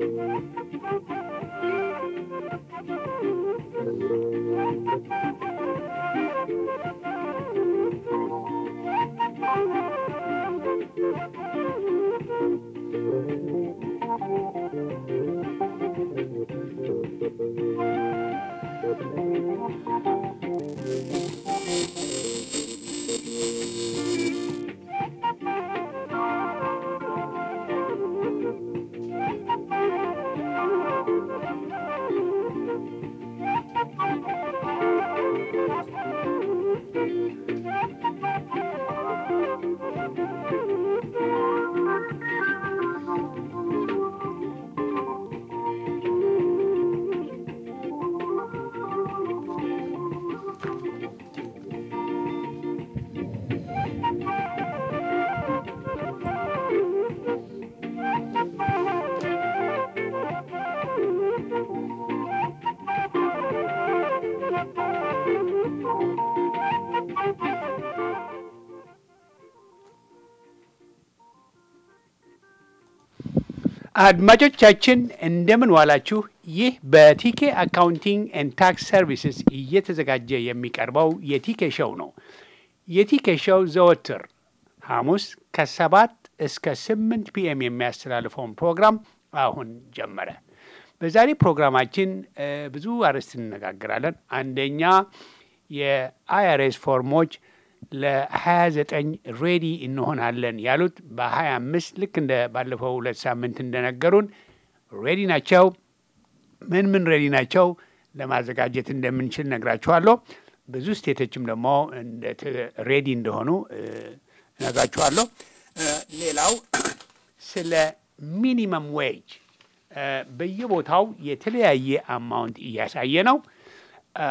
አድማጮቻችን እንደምን ዋላችሁ። ይህ በቲኬ አካውንቲንግ ኤንድ ታክስ ሰርቪስስ እየተዘጋጀ የሚቀርበው የቲኬ ሾው ነው። የቲኬ ሾው ዘወትር ሐሙስ ከሰባት እስከ ስምንት ፒኤም የሚያስተላልፈውን ፕሮግራም አሁን ጀመረ። በዛሬ ፕሮግራማችን እ ብዙ አርዕስት እንነጋገራለን። አንደኛ የአይአርኤስ ፎርሞች ለ29 ሬዲ እንሆናለን ያሉት በ25 ልክ እንደ ባለፈው ሁለት ሳምንት እንደነገሩን ሬዲ ናቸው። ምን ምን ሬዲ ናቸው ለማዘጋጀት እንደምንችል ነግራችኋለሁ። ብዙ ስቴቶችም ደግሞ ሬዲ እንደሆኑ እ ነግራችኋለሁ። እ ሌላው ስለ ሚኒመም ዌጅ እ በየቦታው የተለያየ አማውንት እያሳየ ነው። እ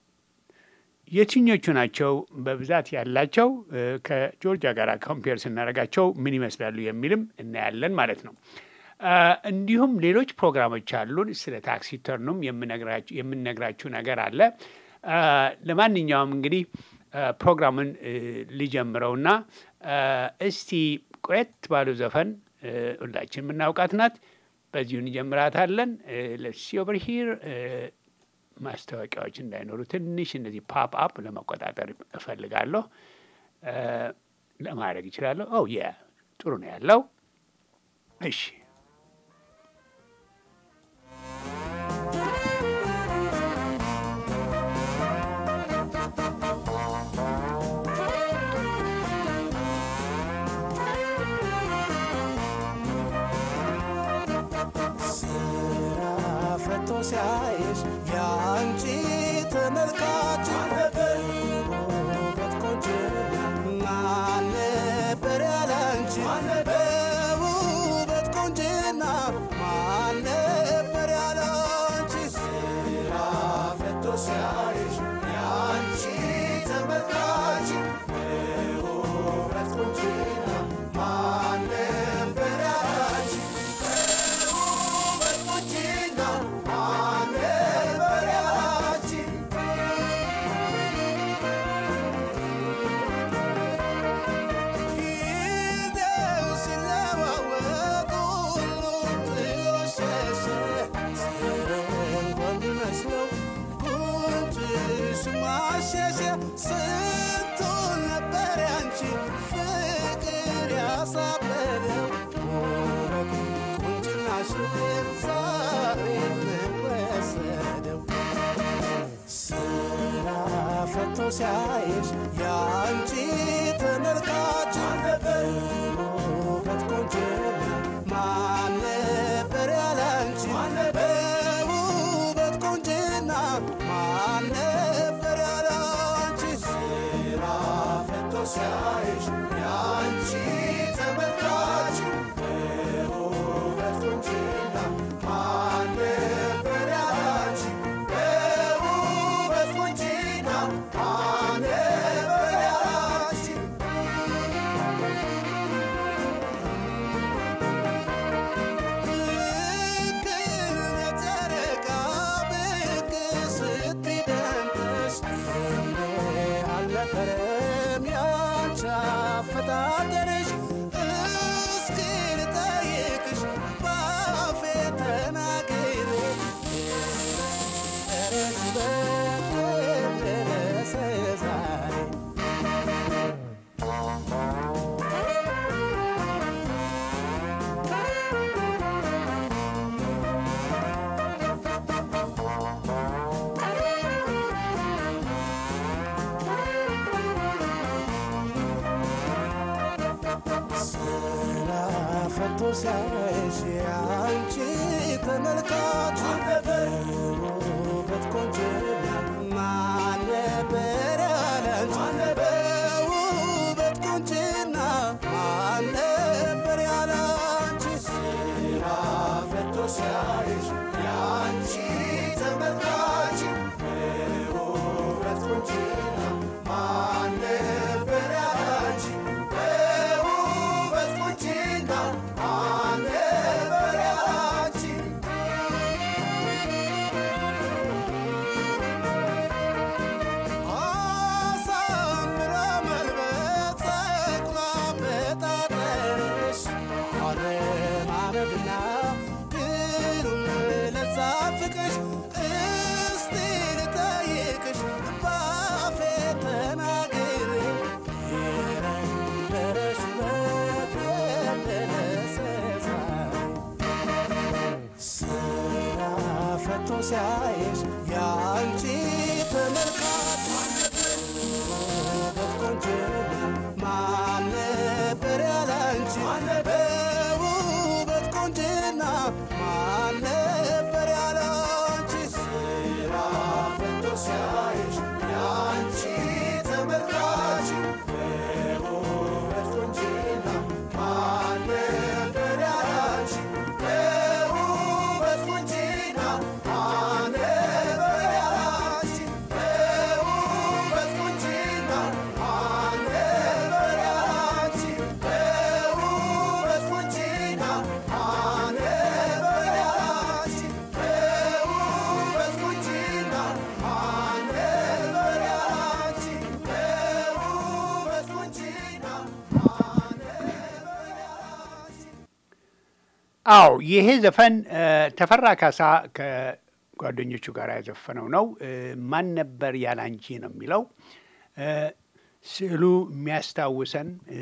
የትኞቹ ናቸው በብዛት ያላቸው እ ከጆርጂያ ጋር ኮምፔር ስናደርጋቸው ምን ይመስላሉ የሚልም እናያለን ማለት ነው። እ እንዲሁም ሌሎች ፕሮግራሞች አሉን። ስለ ታክስ ሪተርኑም የምነግራችሁ የምንነግራችሁ ነገር አለ። እ ለማንኛውም እንግዲህ እ ፕሮግራሙን እ ልጀምረውና እ እስቲ ቆየት ባሉ ዘፈን እ ሁላችን የምናውቃት ናት። በዚሁ እንጀምራታለን። ለሲ ኦቨር ሂር ማስታወቂያዎች እንዳይኖሩ ትንሽ እነዚህ ፓፕ አፕ ለመቆጣጠር እፈልጋለሁ። እ ለማድረግ ይችላለሁ። ኦ የ ጥሩ ነው ያለው። እሺ ስራ ፈቶ ሲያይሽ የአንቺ ተመልካች ውበት ቆንጆ ማን ነበር ያላንቺ በውበት ቆንጅና ማን ነበር ያላንቺ ስራ ፈቶ ሲያይሽ የአንቺ ተመልካች ውበት ቆንጅና ማን ነበር ያላንቺ ስንቱን ነበር ያንቺ ፍቅር ያሳበደው ውበት ቁንጅናሽ ዛሬ ወሰደው ስራ ፈቶ ሲያይሽ የአንቺ ተመልካች ውበት ቆንጅና ማን ነበር ያላንቺ በውበት ቆንጅና ማን ነበር ያላንቺ ስራ ፈቶ ሲያይሽ የአንቺ ተመልካች ውበት ቆንጅና ማን ነበር ያላንቺ በውበት ቆንጅና ማን ነበር ያላንቺ ልክ ነጨረቃ ብቅ ስትደምቅሽ እንዴ አልነበረም ያንቺ ሲያይሽ አንቺ ተመልካች ውበት ቆንጅና ማን ነበር ያላንቺ በውበት ቆንጅና ማን ነበር ያላንቺ ስራ ፈቶ ሲያይሽ ያንቺ ተመልካች በውበት ቆንጅና ማን ነበር ያላንቺ በውበት ቆንጅና ማን ነበር ያላንቺ አሳምራ መልበስ ጸጉሯ በጣጠርሽ አለማመድና ግሩም ለዛ ፍቅርሽ እስቲ ልጠይቅሽ ባፌ ተናግሬ የነበረሽ ውበት የደረሰ ስራ ፈቶ ሲያይሽ የአንቺ ተመልካች ውበት ቆንጅና ማን ነበር ያላንቺ በውበት ቆንጅና ማን ነበር ያላንቺ ስራ ፈቶ ሲያይሽ የአንቺ ተመልካች በውበት ቆንጅና ማን ነበር ያላንቺ በውበት ቆንጅና ማን ነበር ያላንቺ በውበት ቆንጅና ማን ነበር ያላንቺ በውበት ቆንጅና ማን ነበር ያላንቺ በውበት ቆንጅና ማን ነበር ያላንቺ በውበት ቆንጅና ማን ነበር ያላንቺ አዎ ይሄ ዘፈን እ፣ ተፈራ ካሳ ከጓደኞቹ ጋር ያዘፈነው ነው። እ፣ ማን ነበር ያላንቺ ነው የሚለው እ፣ ስዕሉ የሚያስታውሰን እ፣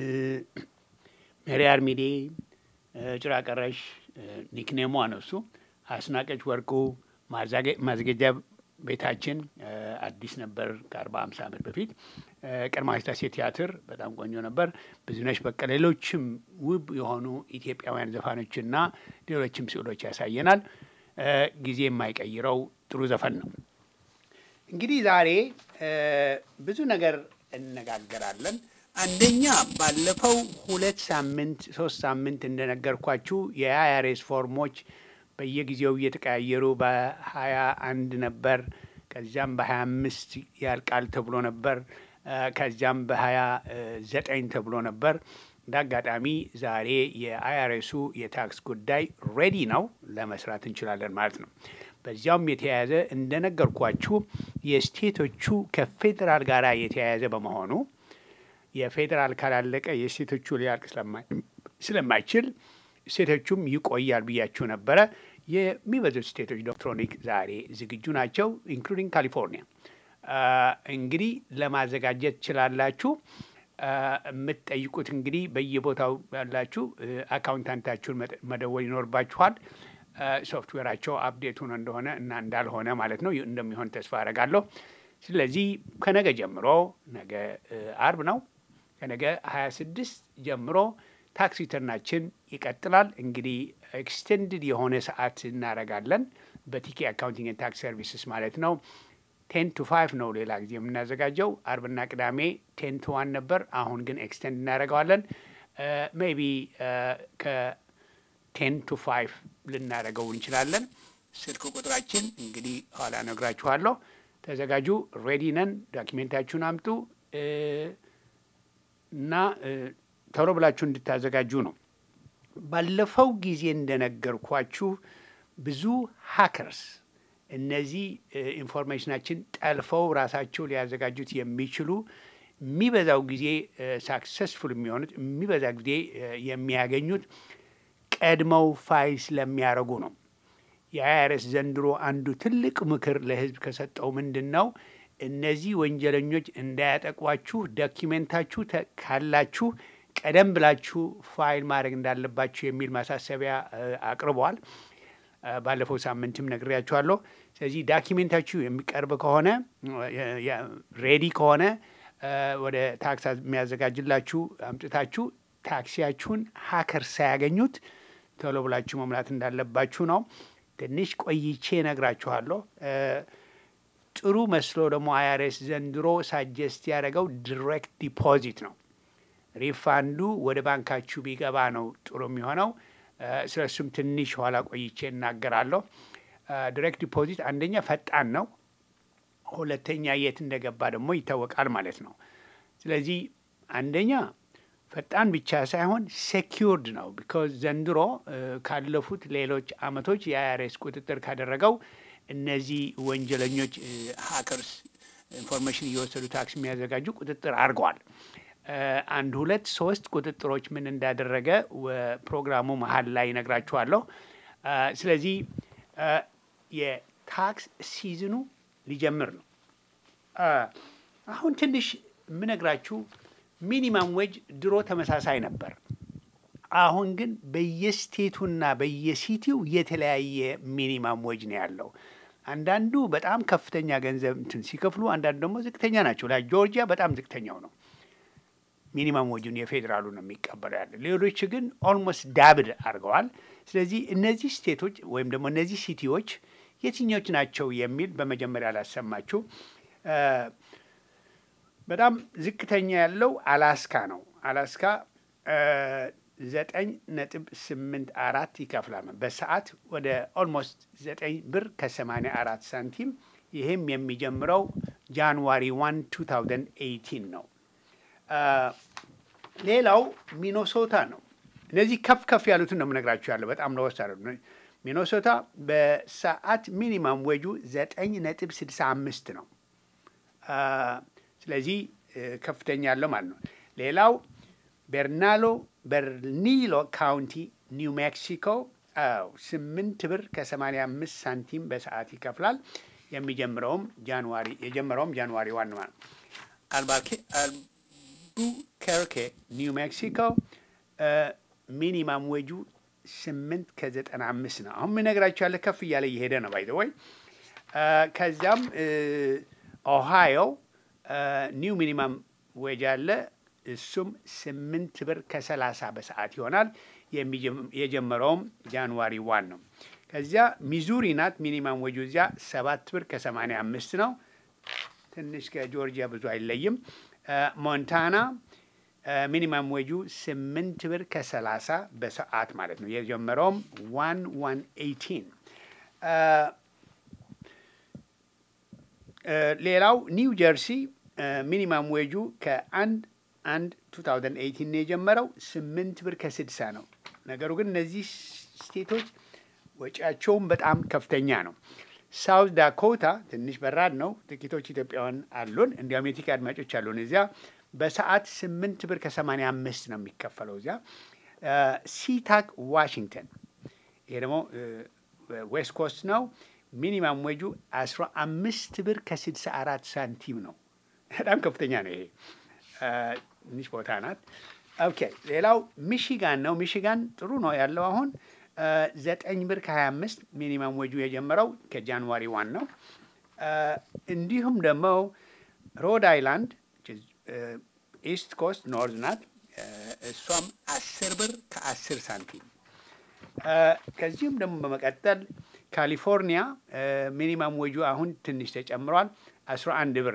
ሜሪ አርሚዴ፣ እ፣ ጭራ ቀረሽ እ፣ ኒክኔሟ ነው እሱ አስናቀች ወርቁ ማዛጌ- ማዘጋጃ ቤታችን እ፣ አዲስ ነበር ከአርባ ሃምሳ ዓመት በፊት እ፣ ቀዳማዊ ሥላሴ ቲያትር በጣም ቆንጆ ነበር። ብዙነሽ በቀለ፣ ሌሎችም ውብ የሆኑ ኢትዮጵያውያን ዘፋኖችና ሌሎችም ስዕሎች ያሳየናል። እ፣ ጊዜ የማይቀይረው ጥሩ ዘፈን ነው። እንግዲህ ዛሬ እ፣ ብዙ ነገር እነጋገራለን። አንደኛ ባለፈው ሁለት ሳምንት ሶስት ሳምንት እንደነገርኳችሁ የአይአርኤስ ፎርሞች በየጊዜው እየተቀያየሩ በሀያ አንድ ነበር፣ ከዚያም በሀያ አምስት ያልቃል ተብሎ ነበር፣ እ፣ ከዚያም በሀያ ዘጠኝ ተብሎ ነበር። እንደ አጋጣሚ ዛሬ የአይአርኤሱ የታክስ ጉዳይ ሬዲ ነው፣ ለመስራት እንችላለን ማለት ነው። በዚያውም የተያያዘ እንደነገርኳችሁ የስቴቶቹ ከፌዴራል ጋር የተያያዘ በመሆኑ የፌዴራል ካላለቀ የስቴቶቹ ሊያልቅ ስለማይ- ስለማይችል ስቴቶቹም ይቆያል ብያችሁ ነበረ። የሚበዙት ስቴቶች ዶክትሮኒክ ዛሬ ዝግጁ ናቸው፣ ኢንክሉዲንግ ካሊፎርኒያ። አ፣ እንግዲህ ለማዘጋጀት ትችላላችሁ። አ፣ የምትጠይቁት እንግዲህ በየቦታው ያላችሁ እ፣ አካውንታንታችሁን መደ- መደወል ይኖርባችኋል። አ፣ ሶፍትዌራቸው አፕዴት ሆኖ እንደሆነ እና እንዳልሆነ ማለት ነው እንደሚሆን ተስፋ አደርጋለሁ። ስለዚህ ከነገ ጀምሮ ነገ እ፣ አርብ ነው ከነገ 26 ጀምሮ ታክስ ሪተርናችን ይቀጥላል። እንግዲህ ኤክስቴንድድ የሆነ ሰዓት እናደርጋለን በቲኬ አካውንቲንግ ታክስ ሰርቪስስ ማለት ነው። ቴን ቱ ፋይቭ ነው ሌላ ጊዜ የምናዘጋጀው። አርብና ቅዳሜ ቴን ቱ ዋን ነበር። አሁን ግን ኤክስቴንድ እናደርገዋለን። ሜይ ቢ ከቴን ቱ ፋይቭ ልናደርገው እንችላለን። ስልክ ቁጥራችን እንግዲህ ኋላ ነግራችኋለሁ። ተዘጋጁ። ሬዲ ነን። ዶኪሜንታችሁን አምጡ እ፣ እና እ፣ ቶሎ ብላችሁ እንድታዘጋጁ ነው። ባለፈው ጊዜ እንደነገርኳችሁ ብዙ ሀከርስ እነዚህ እ፣ ኢንፎርሜሽናችን ጠልፈው ራሳቸው ሊያዘጋጁት የሚችሉ የሚበዛው ጊዜ ሳክሰስፉል የሚሆኑት የሚበዛ ጊዜ እ፣ የሚያገኙት ቀድመው ፋይል ስለሚያደርጉ ነው። የአይአርኤስ ዘንድሮ አንዱ ትልቅ ምክር ለሕዝብ ከሰጠው ምንድን ነው? እነዚህ ወንጀለኞች እንዳያጠቋችሁ ዶኪሜንታችሁ ተ- ካላችሁ ቀደም ብላችሁ ፋይል ማድረግ እንዳለባችሁ የሚል ማሳሰቢያ እ፣ አቅርበዋል። እ፣ ባለፈው ሳምንትም ነግሬያችኋለሁ። ስለዚህ ዳኪሜንታችሁ የሚቀርብ ከሆነ ሬዲ ከሆነ እ፣ ወደ ታክስ የሚያዘጋጅላችሁ አምጥታችሁ ታክሲያችሁን ሀከር ሳያገኙት ቶሎ ብላችሁ መሙላት እንዳለባችሁ ነው። ትንሽ ቆይቼ እነግራችኋለሁ። እ፣ ጥሩ መስሎ ደግሞ አይአርኤስ ዘንድሮ ሳጀስት ያደረገው ዲሬክት ዲፖዚት ነው። ሪፋንዱ ወደ ባንካችሁ ቢገባ ነው ጥሩ የሚሆነው። እ፣ ስለ እሱም ትንሽ ኋላ ቆይቼ እናገራለሁ። ዲሬክት ዲፖዚት አንደኛ ፈጣን ነው፣ ሁለተኛ የት እንደገባ ደግሞ ይታወቃል ማለት ነው። ስለዚህ አንደኛ ፈጣን ብቻ ሳይሆን ሴኪውርድ ነው። ቢኮዝ ዘንድሮ እ፣ ካለፉት ሌሎች አመቶች የአይአርኤስ ቁጥጥር ካደረገው እነዚህ ወንጀለኞች ሀከርስ ኢንፎርሜሽን እየወሰዱ ታክስ የሚያዘጋጁ ቁጥጥር አድርገዋል። እ፣ አንድ ሁለት ሶስት ቁጥጥሮች ምን እንዳደረገ ወ- ፕሮግራሙ መሀል ላይ ይነግራችኋለሁ። እ፣ ስለዚህ እ፣ የታክስ ሲዝኑ ሊጀምር ነው። እ፣ አሁን ትንሽ የምነግራችሁ ሚኒማም ዌጅ ድሮ ተመሳሳይ ነበር። አሁን ግን በየስቴቱና በየሲቲው የተለያየ ሚኒማም ዌጅ ነው ያለው። አንዳንዱ በጣም ከፍተኛ ገንዘብ እንትን ሲከፍሉ፣ አንዳንዱ ደግሞ ዝቅተኛ ናቸው። ላይ ጆርጂያ በጣም ዝቅተኛው ነው። ሚኒማም ወጁን የፌዴራሉ ነው የሚቀበለው ያለ። ሌሎች ግን ኦልሞስት ዳብድ አድርገዋል። ስለዚህ እነዚህ ስቴቶች ወይም ደግሞ እነዚህ ሲቲዎች የትኞች ናቸው የሚል በመጀመሪያ ላሰማችሁ። እ፣ በጣም ዝቅተኛ ያለው አላስካ ነው። አላስካ እ፣ ዘጠኝ ነጥብ ስምንት አራት ይከፍላል በሰዓት ወደ ኦልሞስት ዘጠኝ ብር ከሰማንያ አራት ሳንቲም። ይህም የሚጀምረው ጃንዋሪ ዋን ቱ ታውዘንድ ኤይቲን ነው። አ፣ ሌላው ሚኖሶታ ነው። እነዚህ ከፍ ከፍ ያሉትን ነው የምነግራችሁ ያለው በጣም ለወስ አለ ሚኖሶታ በሰዓት ሚኒማም ወጁ ዘጠኝ ነጥብ ስድሳ አምስት ነው። አ፣ ስለዚህ እ፣ ከፍተኛ ያለው ማለት ነው። ሌላው ቤርናሎ በርኒሎ ካውንቲ ኒው ሜክሲኮ አዎ ስምንት ብር ከሰማንያ አምስት ሳንቲም በሰዓት ይከፍላል። የሚጀምረውም ጃንዋሪ የጀመረውም ጃንዋሪ ዋን ማለት ነው። አልባኬ አልቡከርኬ ኒው ሜክሲኮ ሚኒማም ዌጁ ስምንት ከዘጠና አምስት ነው። አሁን የምነግራችሁ ያለ ከፍ እያለ እየሄደ ነው ባይዘ ወይ ከዚያም ኦሃዮ ኒው ሚኒማም ዌጅ አለ እሱም ስምንት ብር ከሰላሳ በሰዓት ይሆናል። የሚጀም- የጀመረውም ጃንዋሪ ዋን ነው። ከዚያ ሚዙሪ ናት ሚኒማም ወጁ እዚያ ሰባት ብር ከሰማንያ አምስት ነው። ትንሽ ከጆርጂያ ብዙ አይለይም። ሞንታና ሚኒማም ወጁ ስምንት ብር ከሰላሳ በሰዓት ማለት ነው። የጀመረውም ዋን ዋን ኤይቲን ሌላው ኒው ጀርሲ ሚኒማም ዌጁ ከአንድ አንድ 2018 ነው የጀመረው ስምንት ብር ከስድሳ ነው። ነገሩ ግን እነዚህ ስቴቶች ወጪያቸውም በጣም ከፍተኛ ነው። ሳውት ዳኮታ ትንሽ በራድ ነው። ጥቂቶች ኢትዮጵያውያን አሉን፣ እንዲያውም የቲክ አድማጮች አሉን እዚያ በሰዓት ስምንት ብር ከሰማንያ አምስት ነው የሚከፈለው እዚያ። ሲታክ ዋሽንግተን፣ ይሄ ደግሞ ዌስት ኮስት ነው። ሚኒማም ወጁ አስራ አምስት ብር ከስድሳ አራት ሳንቲም ነው። በጣም ከፍተኛ ነው ይሄ ትንሽ ቦታ ናት። ኦኬ ሌላው ሚሽጋን ነው። ሚሽጋን ጥሩ ነው ያለው አሁን ዘጠኝ ብር ከሀያ አምስት ሚኒማም ወጁ የጀመረው ከጃንዋሪ ዋን ነው። እንዲሁም ደግሞ ሮድ አይላንድ ኢስት ኮስት ኖርዝ ናት። እሷም አስር ብር ከአስር ሳንቲም። ከዚሁም ደግሞ በመቀጠል ካሊፎርኒያ ሚኒማም ወጁ አሁን ትንሽ ተጨምሯል። አስራ አንድ ብር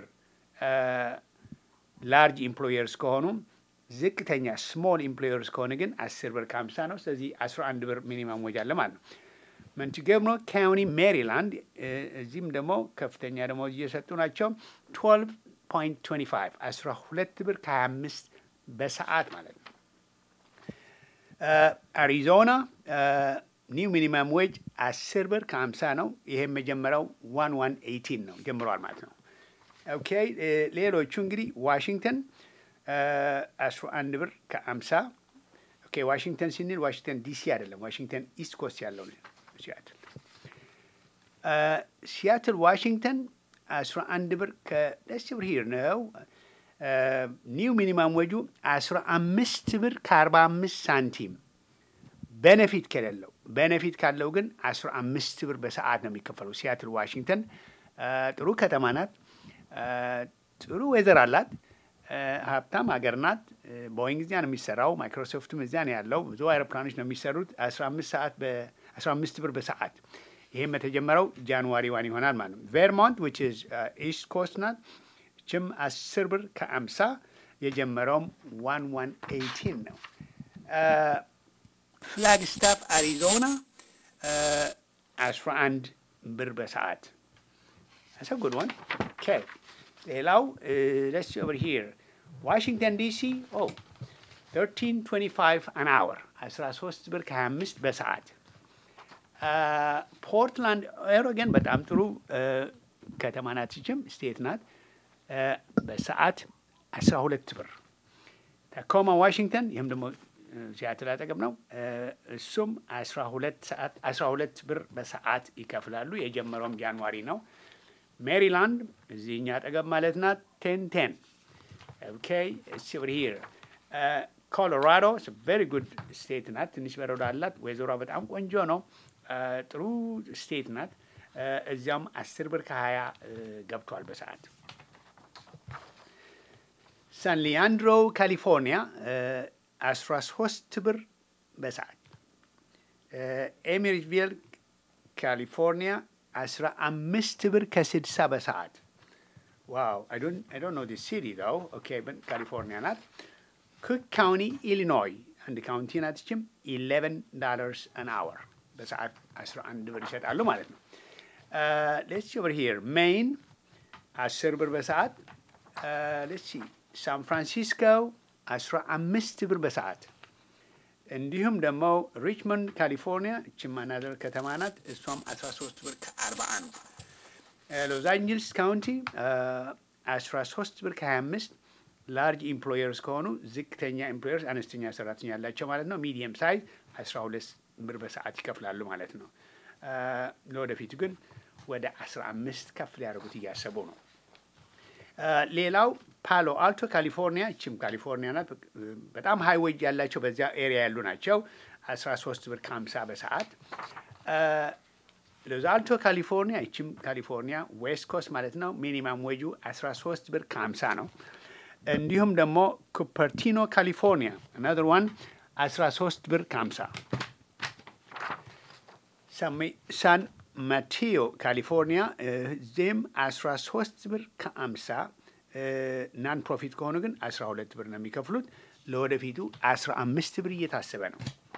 ላርጅ ኢምፕሎየርስ ከሆኑ ዝቅተኛ ስሞል ኢምፕሎየርስ ከሆነ ግን አስር ብር ከሀምሳ ነው። ስለዚህ አስራ አንድ ብር ሚኒማም ወጅ አለ ማለት ነው። መንቲጎመሪ ካውንቲ ሜሪላንድ፣ እዚህም ደግሞ ከፍተኛ ደሞዝ እየሰጡ ናቸው። ትዌልቭ ፖይንት ትዌንቲ ፋይቭ አስራ ሁለት ብር ከሀያ አምስት በሰዓት ማለት ነው። አሪዞና ኒው ሚኒማም ዌጅ አስር ብር ከሀምሳ ነው። ይሄም የጀመረው ዋን ዋን ኤይቲን ነው ጀምሯል ማለት ነው። ኦኬ ሌሎቹ እንግዲህ ዋሽንግተን አስራ አንድ ብር ከአምሳ ኦኬ ዋሽንግተን ስንል ዋሽንግተን ዲሲ አይደለም፣ ዋሽንግተን ኢስት ኮስት ያለው ነው ሲያትል። ሲያትል ዋሽንግተን አስራ አንድ ብር ከደስ ብር ሂር ነው። ኒው ሚኒማም ወጁ አስራ አምስት ብር ከአርባ አምስት ሳንቲም ቤኔፊት ከሌለው ቤኔፊት ካለው ግን አስራ አምስት ብር በሰዓት ነው የሚከፈለው። ሲያትል ዋሽንግተን ጥሩ ከተማ ናት። ጥሩ ወይዘር አላት። ሀብታም ሀገር ናት። ቦይንግ እዚያ ነው የሚሰራው። ማይክሮሶፍትም እዚያ ነው ያለው። ብዙ አይሮፕላኖች ነው የሚሰሩት። አስራ አምስት ሰዓት በአስራ አምስት ብር በሰዓት ይህም የተጀመረው ጃንዋሪ ዋን ይሆናል ማለት ነው። ቬርሞንት ዊች ኢዝ ኢስት ኮስት ናት። ችም አስር ብር ከአምሳ የጀመረውም ዋን ዋን ኤይቲን ነው። ፍላግስታፍ አሪዞና አስራ አንድ ብር በሰዓት That's a good one. Okay. ሌላው let's see over here. ዋሽንግተን ዲሲ ኦ 1325 an hour 13 ብር ከ25 በሰዓት ፖርትላንድ ኦሬገን በጣም ጥሩ ከተማ ናት። ይችም ስቴት ናት። በሰዓት 12 ብር። ታኮማ ዋሽንግተን ይህም ደግሞ ሲያትል አጠገብ ነው። እሱም 12 ሰዓት 12 ብር በሰዓት ይከፍላሉ። የጀመረውም ጃንዋሪ ነው። ሜሪላንድ እዚህኛ አጠገብ ማለት ናት። ቴን ቴን ኦኬ እስ ኦቨር ሂር ኮሎራዶ ቬሪ ጉድ ስቴት ናት። ትንሽ በረዶ አላት። ወይዘሯ በጣም ቆንጆ ነው። ጥሩ ስቴት ናት። እዚያም አስር ብር ከሀያ ገብቷል በሰዓት። ሳን ሊያንድሮ ካሊፎርኒያ አስራ ሶስት ብር በሰዓት። ኤሚሪትቪል ካሊፎርኒያ አስራ አምስት ብር ከስድሳ በሰዓት። ዋው አይ ዶንት ኖ ዲስ ሲቲ ው ኦኬ ካሊፎርኒያ ናት። ኩክ ካውንቲ ኢሊኖይ አንድ ካውንቲ ናት። ችም ኢሌቨን ዳላርስ አን አወር በሰዓት አስራ አንድ ብር ይሰጣሉ ማለት ነው። ሌትስ ኦቨር ሂር ሜይን አስር ብር በሰዓት። ሌትስ ሳን ፍራንሲስኮ አስራ አምስት ብር በሰዓት እንዲሁም ደግሞ ሪችመንድ ካሊፎርኒያ እችም አናዘር ከተማ ናት። እሷም 13 ብር ከ41 ሎስ አንጀልስ ካውንቲ 13 ብር ከ25 ላርጅ ኢምፕሎየርስ ከሆኑ ዝቅተኛ ኢምፕሎየርስ አነስተኛ ሰራተኛ ያላቸው ማለት ነው። ሚዲየም ሳይዝ 12 ብር በሰዓት ይከፍላሉ ማለት ነው። ለወደፊቱ ግን ወደ 15 ከፍ ሊያደርጉት እያሰቡ ነው። ሌላው ፓሎ አልቶ ካሊፎርኒያ እችም ካሊፎርኒያ ናት። በጣም ሀይ ዌጅ ያላቸው በዚያ ኤሪያ ያሉ ናቸው። 13 ብር ከ50 በሰዓት ሎዝ አልቶ ካሊፎርኒያ እችም ካሊፎርኒያ ዌስት ኮስት ማለት ነው። ሚኒማም ዌጁ 13 ብር ከ50 ነው። እንዲሁም ደግሞ ኩፐርቲኖ ካሊፎርኒያ አናዘር ዋን 13 ብር ከ50 ሳን ማቴዮ ካሊፎርኒያ ዜም 13 ብር ከ50 ናን ፕሮፊት ከሆኑ ግን 12 ብር ነው የሚከፍሉት። ለወደፊቱ 15 ብር እየታሰበ ነው።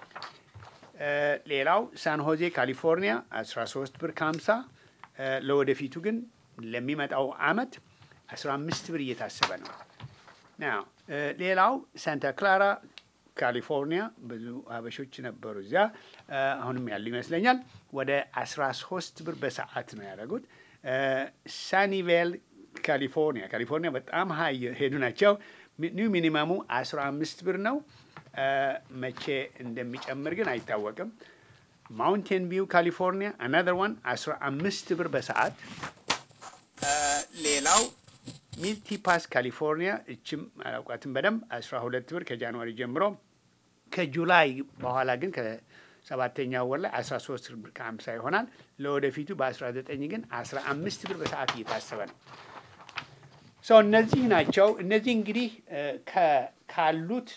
ሌላው ሳን ሆዜ ካሊፎርኒያ 13 ብር ከ50 ለወደፊቱ ግን ለሚመጣው አመት 15 ብር እየታሰበ ነው። ናው ሌላው ሳንታ ክላራ ካሊፎርኒያ ብዙ ሀበሾች ነበሩ እዚያ፣ አሁንም ያሉ ይመስለኛል። ወደ 13 ብር በሰዓት ነው ያደረጉት። ሳኒቬል ካሊፎርኒያ ካሊፎርኒያ በጣም ሀይ ሄዱ ናቸው። ኒው ሚኒማሙ 15 ብር ነው። መቼ እንደሚጨምር ግን አይታወቅም። ማውንቴን ቪው ካሊፎርኒያ አናዘር ዋን 15 ብር በሰዓት። ሌላው ሚልቲ ፓስ ካሊፎርኒያ እችም አላውቃትም በደንብ 12 ብር ከጃንዋሪ ጀምሮ ከጁላይ በኋላ ግን ከሰባተኛው ወር ላይ 13 ብር ከ50 ይሆናል። ለወደፊቱ በ19 ግን 15 ብር በሰዓት እየታሰበ ነው። ሰው እነዚህ ናቸው። እነዚህ እንግዲህ ካሉት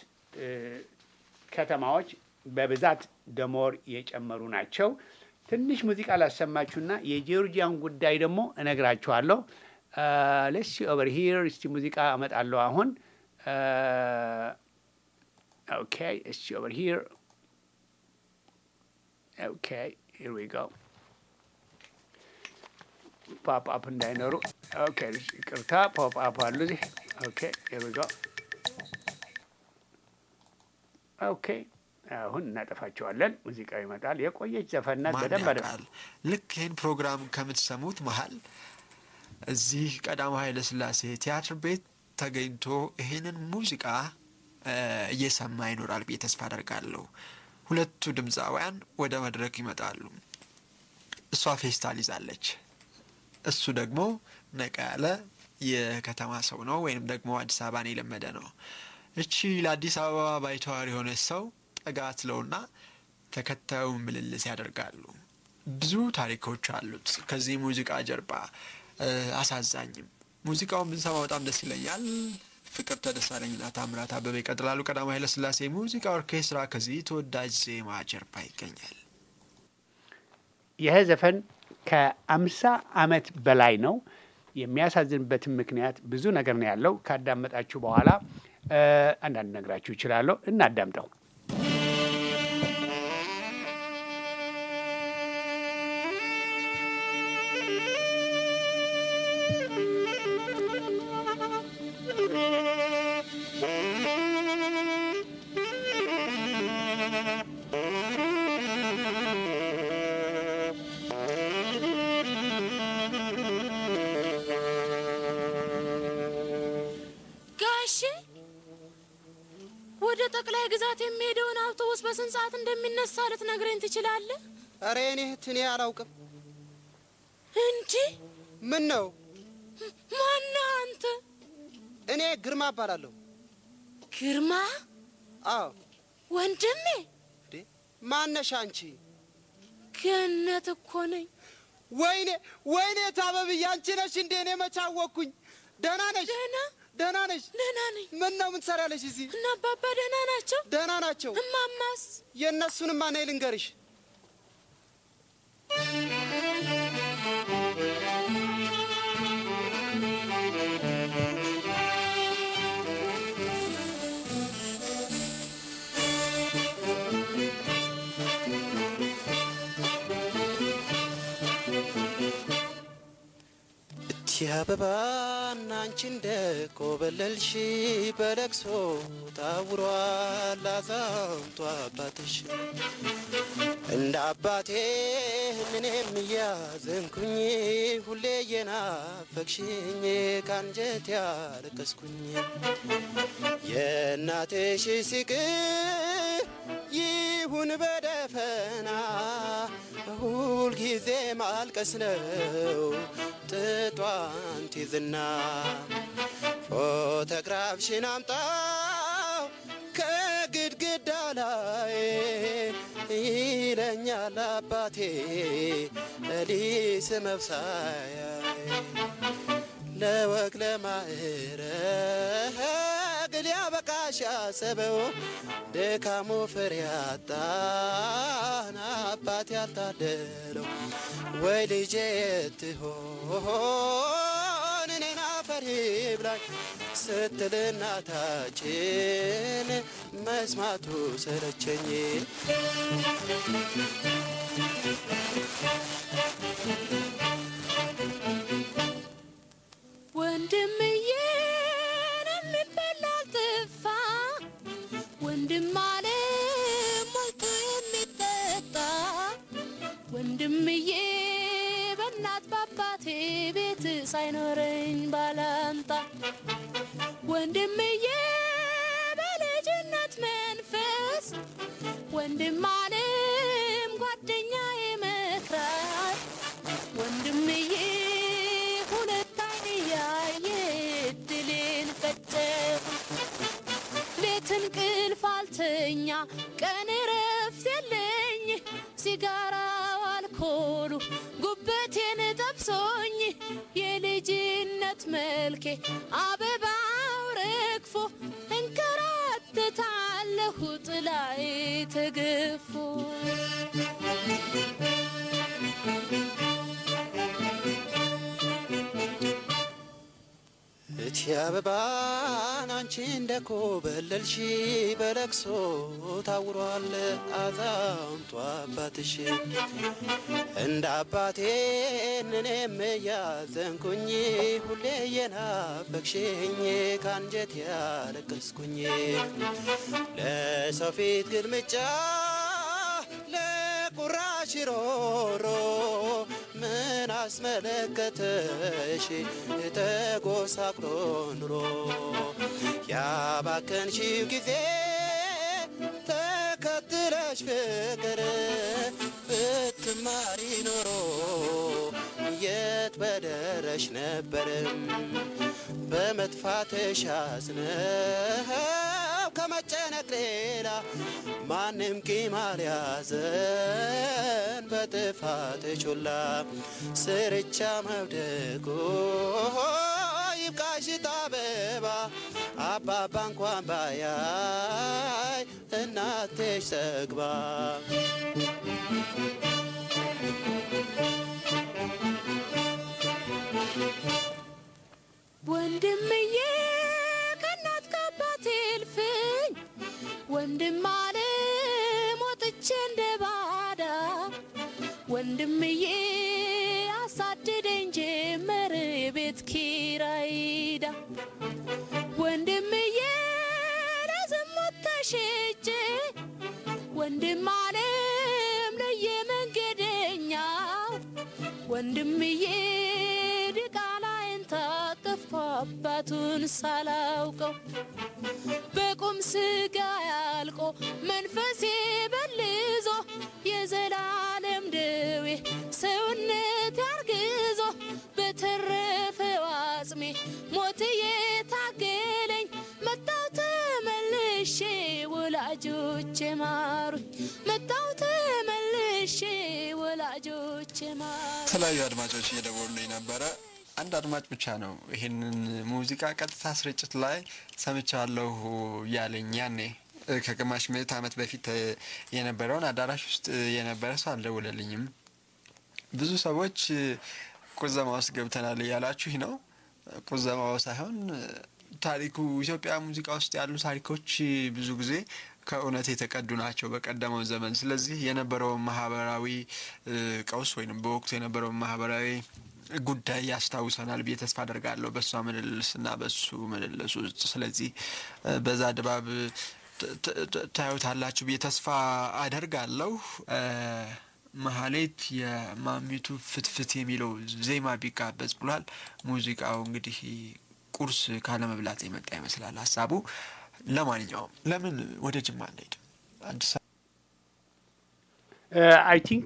ከተማዎች በብዛት ደሞር የጨመሩ ናቸው። ትንሽ ሙዚቃ ላሰማችሁና የጆርጂያን ጉዳይ ደግሞ እነግራችኋለሁ። ሌስ ኦቨር ሂር እስቲ ሙዚቃ አመጣለሁ አሁን። ኦኬ እስቲ ኦቨር ሂር ኦኬ ሂር ዊ ጎ ፖፕ አፕ እንዳይኖሩ። ኦኬ ይቅርታ፣ ፖፕ አፕ አሉ እዚህ። ኦኬ ሂር ዊ ጎ ኦኬ አሁን እናጠፋቸዋለን። ሙዚቃው ይመጣል። የቆየች ዘፈናት በደንብ ያውቃል? ልክ ይህን ፕሮግራም ከምትሰሙት መሀል እዚህ ቀዳማዊ ኃይለ ሥላሴ ቲያትር ቤት ተገኝቶ ይህንን ሙዚቃ እየሰማ ይኖራል ብዬ ተስፋ አደርጋለሁ። ሁለቱ ድምፃውያን ወደ መድረክ ይመጣሉ። እሷ ፌስታል ይዛለች፣ እሱ ደግሞ ነቃ ያለ የከተማ ሰው ነው፣ ወይም ደግሞ አዲስ አበባን የለመደ ነው። እቺ ለአዲስ አበባ ባይተዋር የሆነች ሰው ጠጋ ትለውና ተከታዩን ምልልስ ያደርጋሉ። ብዙ ታሪኮች አሉት ከዚህ ሙዚቃ ጀርባ። አሳዛኝም ሙዚቃውን ብንሰማ በጣም ደስ ይለኛል። ፍቅርተ ደሳለኝና ታምራት አበበ ይቀጥላሉ። ቀዳማዊ ኃይለሥላሴ ሙዚቃ ኦርኬስትራ ከዚህ ተወዳጅ ዜማ ጀርባ ይገኛል። ይህ ዘፈን ከአምሳ ዓመት በላይ ነው። የሚያሳዝንበትን ምክንያት ብዙ ነገር ነው ያለው። ካዳመጣችሁ በኋላ እ አንዳንድ ነግራችሁ ይችላለሁ። እናዳምጠው። ጋሼ ወደ ጠቅላይ ግዛት የሚሄደውን አውቶቡስ በስንት ሰዓት እንደሚነሳ ልትነግረኝ ትችላለህ? እረ እኔ እህት እኔ አላውቅም። እንጂ ምን ነው? ማነህ አንተ? እኔ ግርማ እባላለሁ። ግርማ አዎ። ወንድሜ? እንዴ ማነሽ አንቺ? ገነት እኮ ነኝ። ወይኔ ወይኔ ታበብዬ አንቺ ነሽ እንዴ? እኔ መች አወቅኩኝ። ደህና ነሽ? ደህና ደህና ነሽ? ደህና ነኝ። ምን ነው ምን ትሰሪያለሽ እዚህ? እና አባባ ደህና ናቸው? ደህና ናቸው። እማማስ? የእነሱንማ ነይ ልንገርሽ። እቲ አበባና አንቺ እንደ ኮበለልሽ በለቅሶ ታውሯል አዛውንቱ አባትሽ እንደ አባቴ እኔም እያዘንኩኝ ሁሌ የናፈቅሽኝ ካንጀት ያለቀስኩኝ የእናትሽ ሲቅ ይሁን በደፈና ሁል ጊዜ ማልቀስ ነው ጥጧን ትይዝና ፎቶግራፍሽን አምጣው ከግድግዳ ላይ ይለኛል አባቴ ሊስ መብሳያ ለወግ ለማዕረግ ሊያበቃሽ ያሰበው ድካሙ ፍሬ ያጣን አባት ያልታደለው ወይ ልጄ የትሆን እኔን አፈር ይብላኝ ስትል እናታችን መስማቱ ሰለቸኝ። ወንድምዬን የሚበላ አልጥፋ ወንድም አለም ሞልቶ የሚጠጣ ወንድምዬ በእናት በአባቴ ቤት ሳይኖረኝ ባላንጣ ወንድምዬ በልጅነት መንፈስ ወንድም አለም ጓደኛ ይመክራል ወንድምዬ ሁለት አይን ያየ ድልን ፈጨው ሌት እንቅልፍ አልተኛ ቀን እረፍት የለኝ ሲጋራው አልኮሉ ጉበቴን ጠብሶኝ የልጅነት መልኬ አበባው ረግፎ እንከራተታለሁ ጥላዬ ተገፎ እቲ አበባን አንቺ እንደ ኮበለልሽ በለቅሶ ታውሯል አዛውንቱ አባትሽ እንደ አባቴ እኔም እያዘንኩኝ ሁሌ የናፈቅሽኝ ካንጀት ያለቀስኩኝ ለሰው ፊት ግልምጫ ለቁራሽ ሮሮ ምን አስመለከተሽ ተጎሳቅሎ ኑሮ ያባከንሽው ጊዜ ተከትለሽ ፍቅር ብትማሪ ኖሮ የት በደረሽ ነበርም በመጥፋትሽ አዝነው ከመጨነቅ ሌላ ማንም ቂም አልያዘን በጥፋት ቹላ ስርቻ መውደቁ ይብቃሽ አበባ አባባ እንኳን ባያይ እናትሽ ሰግባ ወንድምዬ ከእናት ከአባቴ እልፍኝ ወንድም አለም ወጥቼ እንደ ባዳ ወንድምዬ አሳደደኝ ጀመር የቤት ኪራይዳ ወንድምዬ ለዝሙት ተሸጬ ወንድም አለም ለየመንገደኛው ወንድምዬ ድቃላይን ታቅፎ አባቱን ሳላውቀው በቁም ስጋ ያልቆ መንፈሴ በልዞ የዘላለም ደዌ ሰውነት ያርግዞ በተረፈው አጽሜ ሞት የታገለኝ መጣው ተመልሼ ወላጆቼ ማሩኝ መጣው ተመልሼ ወላጆቼ ማሩኝ የተለያዩ አድማጮች እየደወሉልኝ ነበረ። አንድ አድማጭ ብቻ ነው ይህንን ሙዚቃ ቀጥታ ስርጭት ላይ ሰምቻለሁ ያለኝ ያኔ እ፣ ከግማሽ ምዕት ዓመት በፊት እ፣ የነበረውን አዳራሽ ውስጥ እ፣ የነበረ ሰው አልደውለልኝም። ብዙ ሰዎች እ፣ ቁዘማ ውስጥ ገብተናል እያላችሁ ነው። ቁዘማው ሳይሆን እ፣ ታሪኩ ኢትዮጵያ ሙዚቃ ውስጥ ያሉ ታሪኮች እ፣ ብዙ ጊዜ ከእውነት የተቀዱ ናቸው በቀደመው ዘመን። ስለዚህ የነበረውን ማህበራዊ እ፣ ቀውስ ወይም በወቅቱ የነበረውን ማህበራዊ ጉዳይ ያስታውሰናል ብዬ ተስፋ አደርጋለሁ በእሷ ምልልስ እና በሱ ምልልስ ውስጥ። ስለዚህ እ፣ በዛ ድባብ ት- ት- ት- ታዩታላችሁ ብዬ ተስፋ አደርጋለሁ። እ፣ መሀሌት የማሚቱ ፍትፍት የሚለው ዜማ ቢጋበዝ ብሏል። ሙዚቃው እንግዲህ ቁርስ ካለመብላት የመጣ ይመስላል ሀሳቡ። ለማንኛውም ለምን ወደ ጅማ እንሄድ? አዲስ አይ ቲንክ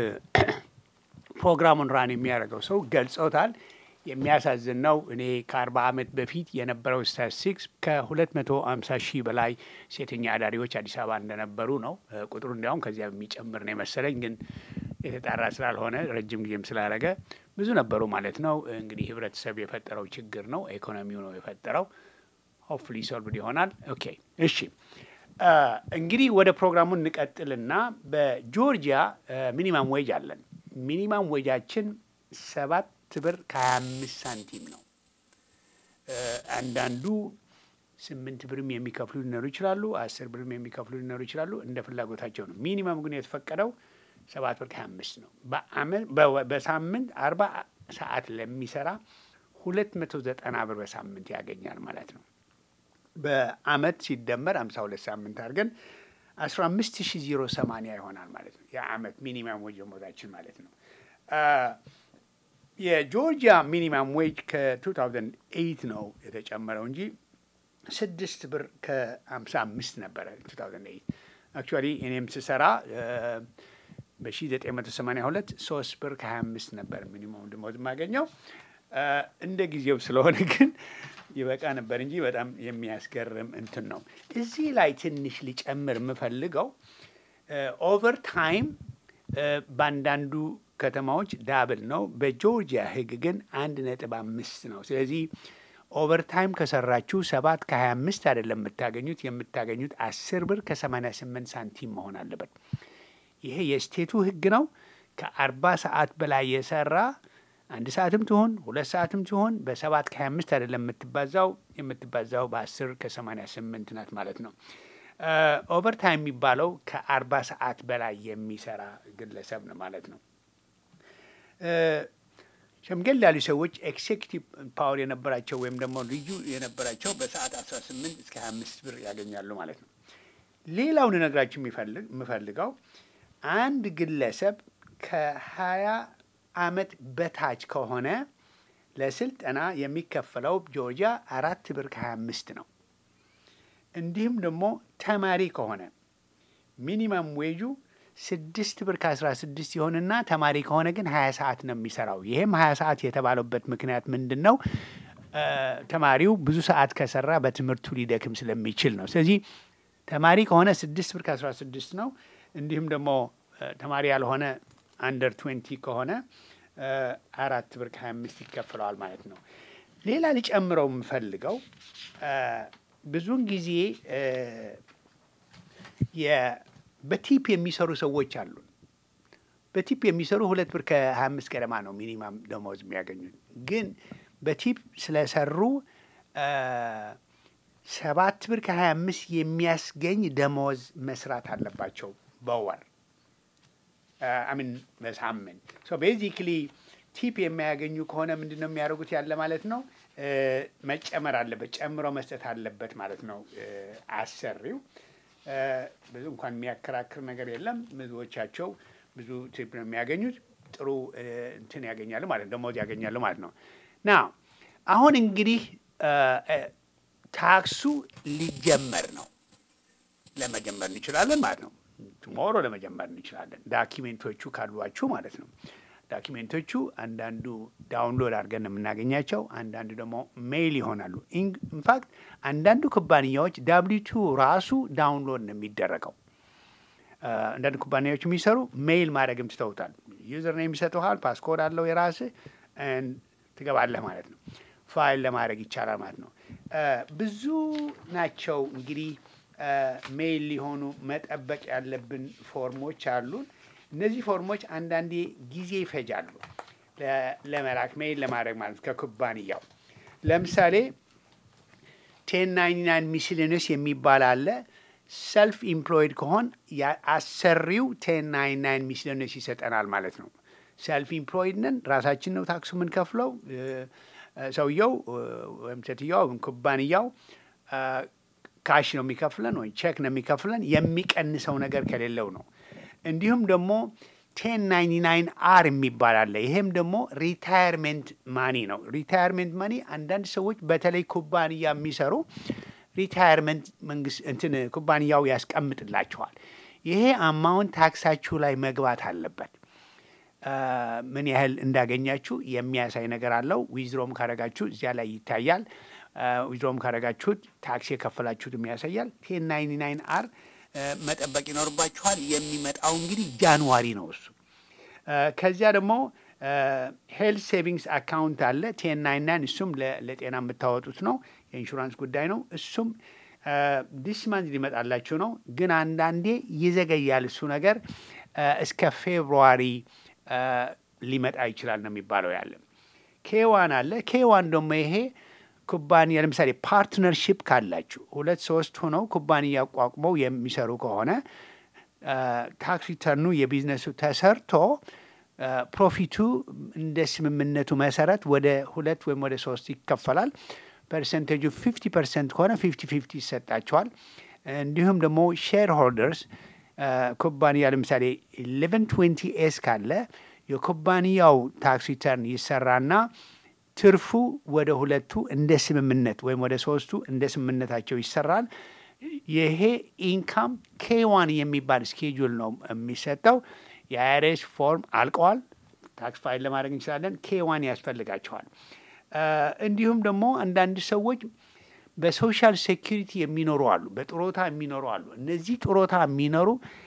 ፕሮግራሙን ራን የሚያደርገው ሰው ገልጾታል። የሚያሳዝን ነው። እኔ ከአርባ ዓመት በፊት የነበረው ስታቲስቲክስ ከሁለት መቶ አምሳ ሺህ በላይ ሴተኛ አዳሪዎች አዲስ አበባ እንደነበሩ ነው። እ፣ ቁጥሩ እንዲያውም ከዚያ የሚጨምር ነው የመሰለኝ፣ ግን የተጣራ ስላልሆነ ረጅም ጊዜም ስላደረገ ብዙ ነበሩ ማለት ነው። እንግዲህ ህብረተሰብ የፈጠረው ችግር ነው፣ ኢኮኖሚው ነው የፈጠረው። ሆፕፉሊ ሶልቭድ ይሆናል። ኦኬ እሺ። እ፣ እንግዲህ ወደ ፕሮግራሙ እንቀጥልና በጆርጂያ ሚኒማም ዌጅ አለን። ሚኒማም ዌጃችን ሰባት ብር ከሀያ አምስት ሳንቲም ነው። እ፣ አንዳንዱ ስምንት ብርም የሚከፍሉ ሊኖሩ ይችላሉ። አስር ብርም የሚከፍሉ ሊኖሩ ይችላሉ። እንደ ፍላጎታቸው ነው። ሚኒመም ግን የተፈቀደው ሰባት ብር ከሀያ አምስት ነው። በአመት በወ- በሳምንት አርባ ሰዓት ለሚሰራ ሁለት መቶ ዘጠና ብር በሳምንት ያገኛል ማለት ነው። በአመት ሲደመር ሃምሳ ሁለት ሳምንት አድርገን አስራ አምስት ሺ ዜሮ ሰማንያ ይሆናል ማለት ነው። የአመት ሚኒማም ዌጅ ደሞዛችን ማለት ነው። አ፣ የጆርጂያ ሚኒማም ዌጅ ከ2008 ነው የተጨመረው እንጂ ስድስት ብር ከሀምሳ አምስት ነበረ 2008 አክቹዋሊ እኔም ስሰራ በ1982 ሶስት ብር ከ25 ነበር ሚኒማም ደሞዝ የማገኘው። አ፣ እንደ ጊዜው ስለሆነ ግን ይበቃ ነበር እንጂ በጣም የሚያስገርም እንትን ነው። እዚህ ላይ ትንሽ ሊጨምር የምፈልገው ኦቨር ታይም በአንዳንዱ ከተማዎች ዳብል ነው። በጆርጂያ ሕግ ግን አንድ ነጥብ አምስት ነው። ስለዚህ ኦቨርታይም ከሰራችሁ ሰባት ከሀያ አምስት አይደለም የምታገኙት የምታገኙት አስር ብር ከሰማኒያ ስምንት ሳንቲም መሆን አለበት። ይሄ የስቴቱ ሕግ ነው። ከአርባ ሰዓት በላይ የሰራ አንድ ሰዓትም ትሆን ሁለት ሰዓትም ትሆን በሰባት ከሀያ አምስት አይደለም የምትባዛው የምትባዛው በአስር ከሰማኒያ ስምንት ናት ማለት ነው። ኦቨርታይም የሚባለው ከአርባ ሰዓት በላይ የሚሰራ ግለሰብ ነው ማለት ነው። ሸምገል ያሉ ሰዎች ኤክሴኪቲቭ ፓወር የነበራቸው ወይም ደግሞ ልዩ የነበራቸው በሰዓት 18 እስከ 25 ብር ያገኛሉ ማለት ነው። ሌላው ልነግራችሁ የሚፈልግ የምፈልገው አንድ ግለሰብ ከ20 ዓመት በታች ከሆነ ለስልጠና የሚከፈለው ጆርጂያ አራት ብር ከ25 ነው። እንዲሁም ደግሞ ተማሪ ከሆነ ሚኒመም ዌጁ ስድስት ብር ከአስራ ስድስት ይሆንና ተማሪ ከሆነ ግን ሀያ ሰዓት ነው የሚሰራው። ይሄም ሀያ ሰዓት የተባለበት ምክንያት ምንድን ነው? ተማሪው ብዙ ሰዓት ከሰራ በትምህርቱ ሊደክም ስለሚችል ነው። ስለዚህ ተማሪ ከሆነ ስድስት ብር ከአስራ ስድስት ነው። እንዲሁም ደግሞ ተማሪ ያልሆነ አንደር ትዌንቲ ከሆነ አራት ብር ከሀያ አምስት ይከፍለዋል ማለት ነው። ሌላ ሊጨምረው የምፈልገው ብዙውን ጊዜ እ፣ የ- በቲፕ የሚሰሩ ሰዎች አሉ። በቲፕ የሚሰሩ ሁለት ብር ከሀያ አምስት ገደማ ነው ሚኒማም ደሞዝ የሚያገኙት። ግን በቲፕ ስለሰሩ እ፣ ሰባት ብር ከሀያ አምስት የሚያስገኝ ደሞዝ መስራት አለባቸው በወር አሚን በሳምንት ሶ ቤዚክሊ ቲፕ የሚያገኙ ከሆነ ምንድን ነው የሚያደርጉት ያለ ማለት ነው እ፣ መጨመር አለበት ጨምሮ መስጠት አለበት ማለት ነው እ፣ አሰሪው እ፣ ብዙ እንኳን የሚያከራክር ነገር የለም ብዙዎቻቸው ብዙ ቲፕ ነው የሚያገኙት ጥሩ እ፣ እንትን ያገኛሉ ማለት ነው ደሞዝ ያገኛሉ ማለት ነው ና አሁን እንግዲህ እ፣ እ፣ ታክሱ ሊጀመር ነው ለመጀመር እንችላለን ማለት ነው። ቱሞሮ ለመጀመር እንችላለን። ዳኪሜንቶቹ ካሏችሁ ማለት ነው። ዳኪሜንቶቹ አንዳንዱ ዳውንሎድ አድርገን ነው የምናገኛቸው፣ አንዳንዱ ደግሞ ሜይል ይሆናሉ። ኢንፋክት አንዳንዱ ኩባንያዎች ዳብሊቱ ራሱ ዳውንሎድ ነው የሚደረገው። አ፣ አንዳንድ ኩባንያዎች የሚሰሩ ሜይል ማድረግም ትተውታል። ዩዘር ነው የሚሰጠሃል፣ ፓስኮድ አለው የራስህ and ትገባለህ ማለት ነው። ፋይል ለማድረግ ይቻላል ማለት ነው። አ፣ ብዙ ናቸው እንግዲህ አ፣ ሜይል ሊሆኑ መጠበቅ ያለብን ፎርሞች አሉን። እነዚህ ፎርሞች አንዳንዴ ጊዜ ይፈጃሉ ለ- ለመላክ ሜይል ለማድረግ ማለት ነው ከኩባንያው ለምሳሌ ቴን ናይንቲ ናይን ሚስሊንስ የሚባል አለ። ሰልፍ ኢምፕሎይድ ከሆን ያ- አሰሪው ቴን ናይንቲ ናይን ሚስሊንስ ይሰጠናል ማለት ነው። ሰልፍ ኢምፕሎይድ ነን፣ ራሳችን ነው ታክሱ የምንከፍለው። እ፣ እ፣ ሰውየው እ፣ ወይም ሴትየዋ ወይም ኩባንያው እ፣ ካሽ ነው የሚከፍለን ወይም ቼክ ነው የሚከፍለን የሚቀንሰው ነገር ከሌለው ነው። እንዲሁም ደግሞ ቴን ናይንቲ ናይን አር የሚባል አለ። ይሄም ደግሞ ሪታየርሜንት ማኒ ነው። ሪታየርሜንት ማኒ አንዳንድ ሰዎች በተለይ ኩባንያ የሚሰሩ ሪታየርሜንት መንግስት እንትን ኩባንያው ያስቀምጥላቸዋል። ይሄ አማውንት ታክሳችሁ ላይ መግባት አለበት። አ፣ ምን ያህል እንዳገኛችሁ የሚያሳይ ነገር አለው። ዊዝድሮም ካረጋችሁ እዚያ ላይ ይታያል። ዊዝድሮም ካረጋችሁት ታክስ የከፈላችሁትም ያሳያል። ቴን ናይንቲ ናይን አር መጠበቅ ይኖርባችኋል። የሚመጣው እንግዲህ ጃንዋሪ ነው እሱ። አ፣ ከዚያ ደግሞ ሄልት ሴቪንግስ አካውንት አለ ቴን ናይን ናይን እሱም ለ- ለጤና የምታወጡት ነው። የኢንሹራንስ ጉዳይ ነው። እሱም ዲስ ማንዝ ሊመጣላችሁ ነው። ግን አንዳንዴ ይዘገያል እሱ ነገር አ፣ እስከ ፌብሩዋሪ አ፣ ሊመጣ ይችላል ነው የሚባለው ያለ ኬዋን አለ። ኬዋን ደግሞ ይሄ ኩባንያ ለምሳሌ ፓርትነርሺፕ ካላችሁ ሁለት ሶስት ሆነው ኩባንያ አቋቁመው የሚሰሩ ከሆነ አ፣ ታክስ ሪተርኑ የቢዝነሱ ተሰርቶ አ፣ ፕሮፊቱ እንደ ስምምነቱ መሰረት ወደ ሁለት ወይም ወደ ሶስት ይከፈላል። ፐርሰንቴጁ ፊፍቲ ፐርሰንት ከሆነ ፊፍቲ ፊፍቲ ይሰጣቸዋል። እንዲሁም ደግሞ ሼር ሆልደርስ ኩባንያ ለምሳሌ ኢሌቨን ትዌንቲ ኤስ ካለ የኩባንያው ታክስ ሪተርን ይሰራና ትርፉ ወደ ሁለቱ እንደ ስምምነት ወይም ወደ ሶስቱ እንደ ስምምነታቸው ይሰራል። ይሄ ኢንካም ኬዋን የሚባል ስኬጁል ነው የሚሰጠው። የአይሬስ ፎርም አልቀዋል። ታክስ ፋይል ለማድረግ እንችላለን። ኬዋን ያስፈልጋቸዋል። አ፣ እንዲሁም ደግሞ አንዳንድ ሰዎች በሶሻል ሴኪሪቲ የሚኖሩ አሉ፣ በጥሮታ የሚኖሩ አሉ። እነዚህ ጥሮታ የሚኖሩ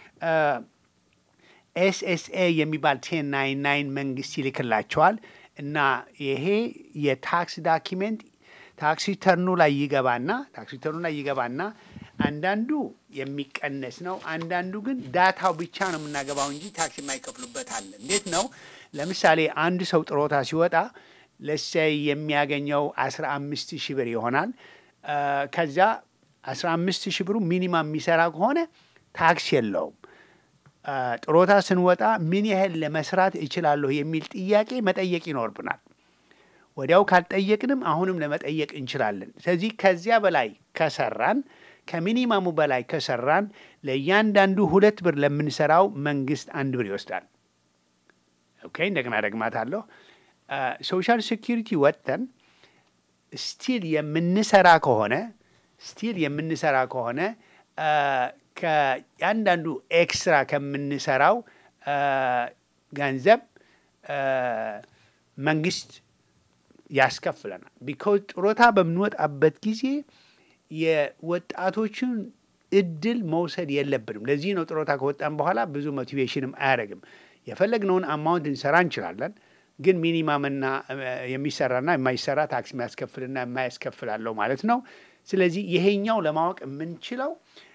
ኤስኤስኤ የሚባል ቴን ናይን ናይን መንግስት ይልክላቸዋል እና ይሄ የታክስ ዳኪሜንት ታክስ ሪተርኑ ላይ ይገባና ታክስ ሪተርኑ ላይ ይገባና አንዳንዱ የሚቀነስ ነው። አንዳንዱ ግን ዳታው ብቻ ነው የምናገባው እንጂ ታክስ የማይከፍሉበት አለ። እንዴት ነው? ለምሳሌ አንድ ሰው ጥሮታ ሲወጣ ለሳይ የሚያገኘው አስራ አምስት ሺህ ብር ይሆናል። አ፣ ከዚያ አስራ አምስት ሺህ ብሩ ሚኒማም የሚሰራ ከሆነ ታክስ የለውም። አ፣ ጥሮታ ስንወጣ ምን ያህል ለመስራት እችላለሁ የሚል ጥያቄ መጠየቅ ይኖርብናል። ወዲያው ካልጠየቅንም አሁንም ለመጠየቅ እንችላለን። ስለዚህ ከዚያ በላይ ከሰራን ከሚኒማሙ በላይ ከሰራን ለእያንዳንዱ ሁለት ብር ለምንሰራው መንግስት አንድ ብር ይወስዳል። ኦኬ እንደገና ደግማታለሁ። ሶሻል ሴኪሪቲ ወጥተን ስቲል የምንሰራ ከሆነ ስቲል የምንሰራ ከሆነ አ፣ ከያንዳንዱ ኤክስትራ ከምንሰራው አ፣ ገንዘብ አ፣ መንግስት ያስከፍለናል። ቢኮዝ ጡረታ በምንወጣበት ጊዜ የወጣቶችን እድል መውሰድ የለብንም። ለዚህ ነው ጡረታ ከወጣን በኋላ ብዙ ሞቲቬሽንም አያደርግም። የፈለግነውን አማውንት እንሰራ እንችላለን፣ ግን ሚኒማምና እ፣ የሚሰራና የማይሰራ ታክስ የሚያስከፍልና የማያስከፍል አለው ማለት ነው። ስለዚህ ይሄኛው ለማወቅ የምንችለው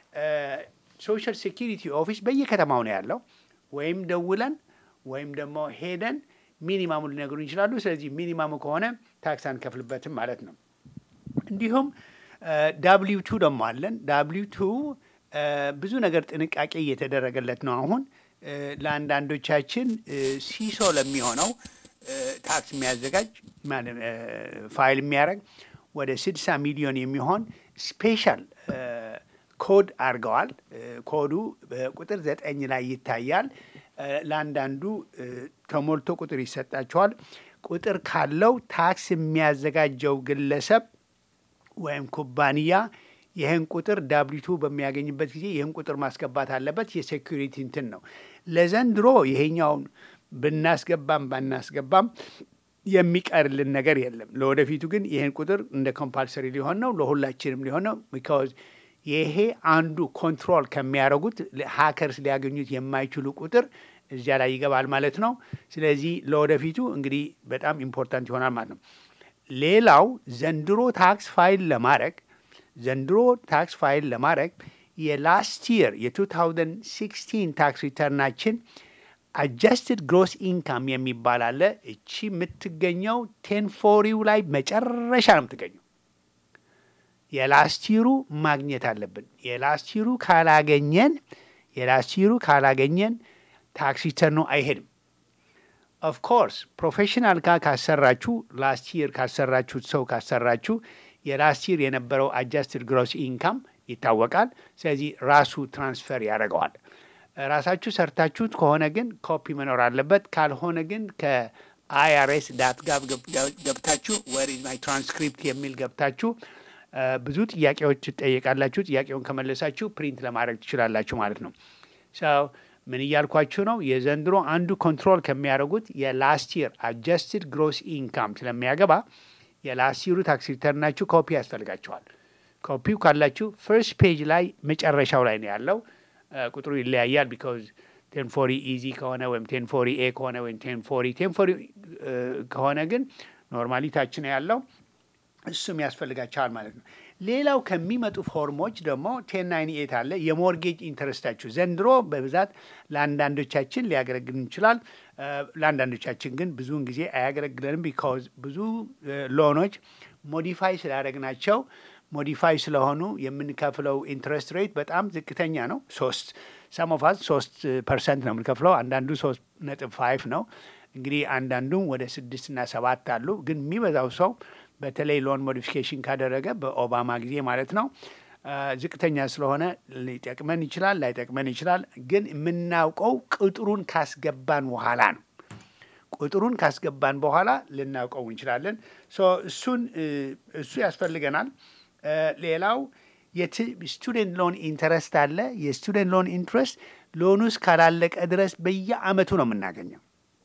ሶሻል ሴኪሪቲ ኦፊስ በየከተማው ነው ያለው። ወይም ደውለን ወይም ደግሞ ሄደን ሚኒማሙ ሊነግሩን ይችላሉ። ስለዚህ ሚኒማሙ ከሆነ ታክስ አንከፍልበትም ማለት ነው። እንዲሁም ዳብሊው ቱ ደግሞ አለን። ዳብሊው ቱ ብዙ ነገር ጥንቃቄ እየተደረገለት ነው። አሁን እ፣ ለአንዳንዶቻችን እ፣ ሲሶ ለሚሆነው እ፣ ታክስ የሚያዘጋጅ ማለት እ፣ ፋይል የሚያደርግ ወደ 60 ሚሊዮን የሚሆን ስፔሻል እ፣ ኮድ አድርገዋል። እ፣ ኮዱ በቁጥር ዘጠኝ ላይ ይታያል። እ፣ ለአንዳንዱ እ፣ ተሞልቶ ቁጥር ይሰጣቸዋል። ቁጥር ካለው ታክስ የሚያዘጋጀው ግለሰብ ወይም ኩባንያ ይህን ቁጥር ዳብሊቱ በሚያገኝበት ጊዜ ይህን ቁጥር ማስገባት አለበት። የሴኩሪቲ እንትን ነው። ለዘንድሮ ይሄኛውን ብናስገባም ባናስገባም የሚቀርልን ነገር የለም። ለወደፊቱ ግን ይህን ቁጥር እንደ ኮምፓልሰሪ ሊሆን ነው፣ ለሁላችንም ሊሆን ነው። ቢካዝ ይሄ አንዱ ኮንትሮል ከሚያደርጉት ሀከርስ ሊያገኙት የማይችሉ ቁጥር እዚያ ላይ ይገባል ማለት ነው። ስለዚህ ለወደፊቱ እንግዲህ በጣም ኢምፖርታንት ይሆናል ማለት ነው። ሌላው ዘንድሮ ታክስ ፋይል ለማድረግ ዘንድሮ ታክስ ፋይል ለማድረግ የላስት ይር የ2016 ታክስ ሪተርናችን አጃስትድ ግሮስ ኢንካም የሚባል አለ። እቺ የምትገኘው ቴንፎሪው ላይ መጨረሻ ነው የምትገኘው። የላስቲሩ ማግኘት አለብን። የላስቲሩ ካላገኘን የላስቲሩ ካላገኘን ታክስ ሪተርኑ አይሄድም። ኦፍ ኮርስ ፕሮፌሽናል ጋር ካሰራችሁ ላስት ይር ካሰራችሁት ሰው ካሰራችሁ የላስት ይር የነበረው አጃስትድ ግሮስ ኢንካም ይታወቃል። ስለዚህ ራሱ ትራንስፈር ያደርገዋል። ራሳችሁ ሰርታችሁት ከሆነ ግን ኮፒ መኖር አለበት። ካልሆነ ግን ከአይአርኤስ ዳት ጋቭ ገብታችሁ ወር ኢዝ ማይ ትራንስክሪፕት የሚል ገብታችሁ እ፣ ብዙ ጥያቄዎች ትጠየቃላችሁ። ጥያቄውን ከመለሳችሁ ፕሪንት ለማድረግ ትችላላችሁ ማለት ነው። ሰው ምን እያልኳችሁ ነው? የዘንድሮ አንዱ ኮንትሮል ከሚያደርጉት የላስት ይር አጀስትድ ግሮስ ኢንካም ስለሚያገባ የላስት ይሩ ታክስ ሪተርናችሁ ኮፒ ያስፈልጋችኋል። ኮፒው ካላችሁ ፈርስት ፔጅ ላይ መጨረሻው ላይ ነው ያለው። እ፣ ቁጥሩ ይለያያል። ቢካዝ ቴን ፎሪ ኢዚ ከሆነ ወይም ቴን ፎሪ ኤ ከሆነ ወይም ቴን ፎሪ ቴን ፎሪ ከሆነ ግን ኖርማሊ ታች ነው ያለው። እሱም ያስፈልጋቸዋል ማለት ነው። ሌላው ከሚመጡ ፎርሞች ደግሞ ቴን ናይን ኤት አለ። የሞርጌጅ ኢንተረስታችሁ ዘንድሮ በብዛት ለአንዳንዶቻችን ሊያገለግል ይችላል። እ፣ ለአንዳንዶቻችን ግን ብዙውን ጊዜ አያገለግለንም። ቢካዝ ብዙ እ፣ ሎኖች ሞዲፋይ ስላደረግናቸው ሞዲፋይ ስለሆኑ የምንከፍለው ኢንትረስት ሬት በጣም ዝቅተኛ ነው። ሶስት ሰሞፋዝ ሶስት ፐርሰንት ነው የምንከፍለው። አንዳንዱ ሶስት ነጥብ ፋይቭ ነው። እንግዲህ አንዳንዱም ወደ ስድስት እና ሰባት አሉ። ግን የሚበዛው ሰው በተለይ ሎን ሞዲፊኬሽን ካደረገ በኦባማ ጊዜ ማለት ነው አ፣ ዝቅተኛ ስለሆነ ሊጠቅመን ይችላል፣ ላይጠቅመን ይችላል። ግን የምናውቀው ቁጥሩን ካስገባን በኋላ ነው። ቁጥሩን ካስገባን በኋላ ልናውቀው እንችላለን። ሶ እሱን እ፣ እሱ ያስፈልገናል። እ፣ ሌላው የስቱደንት ሎን ኢንተረስት አለ። የስቱደንት ሎን ኢንትረስት ሎኑ እስካላለቀ ድረስ በየአመቱ ነው የምናገኘው።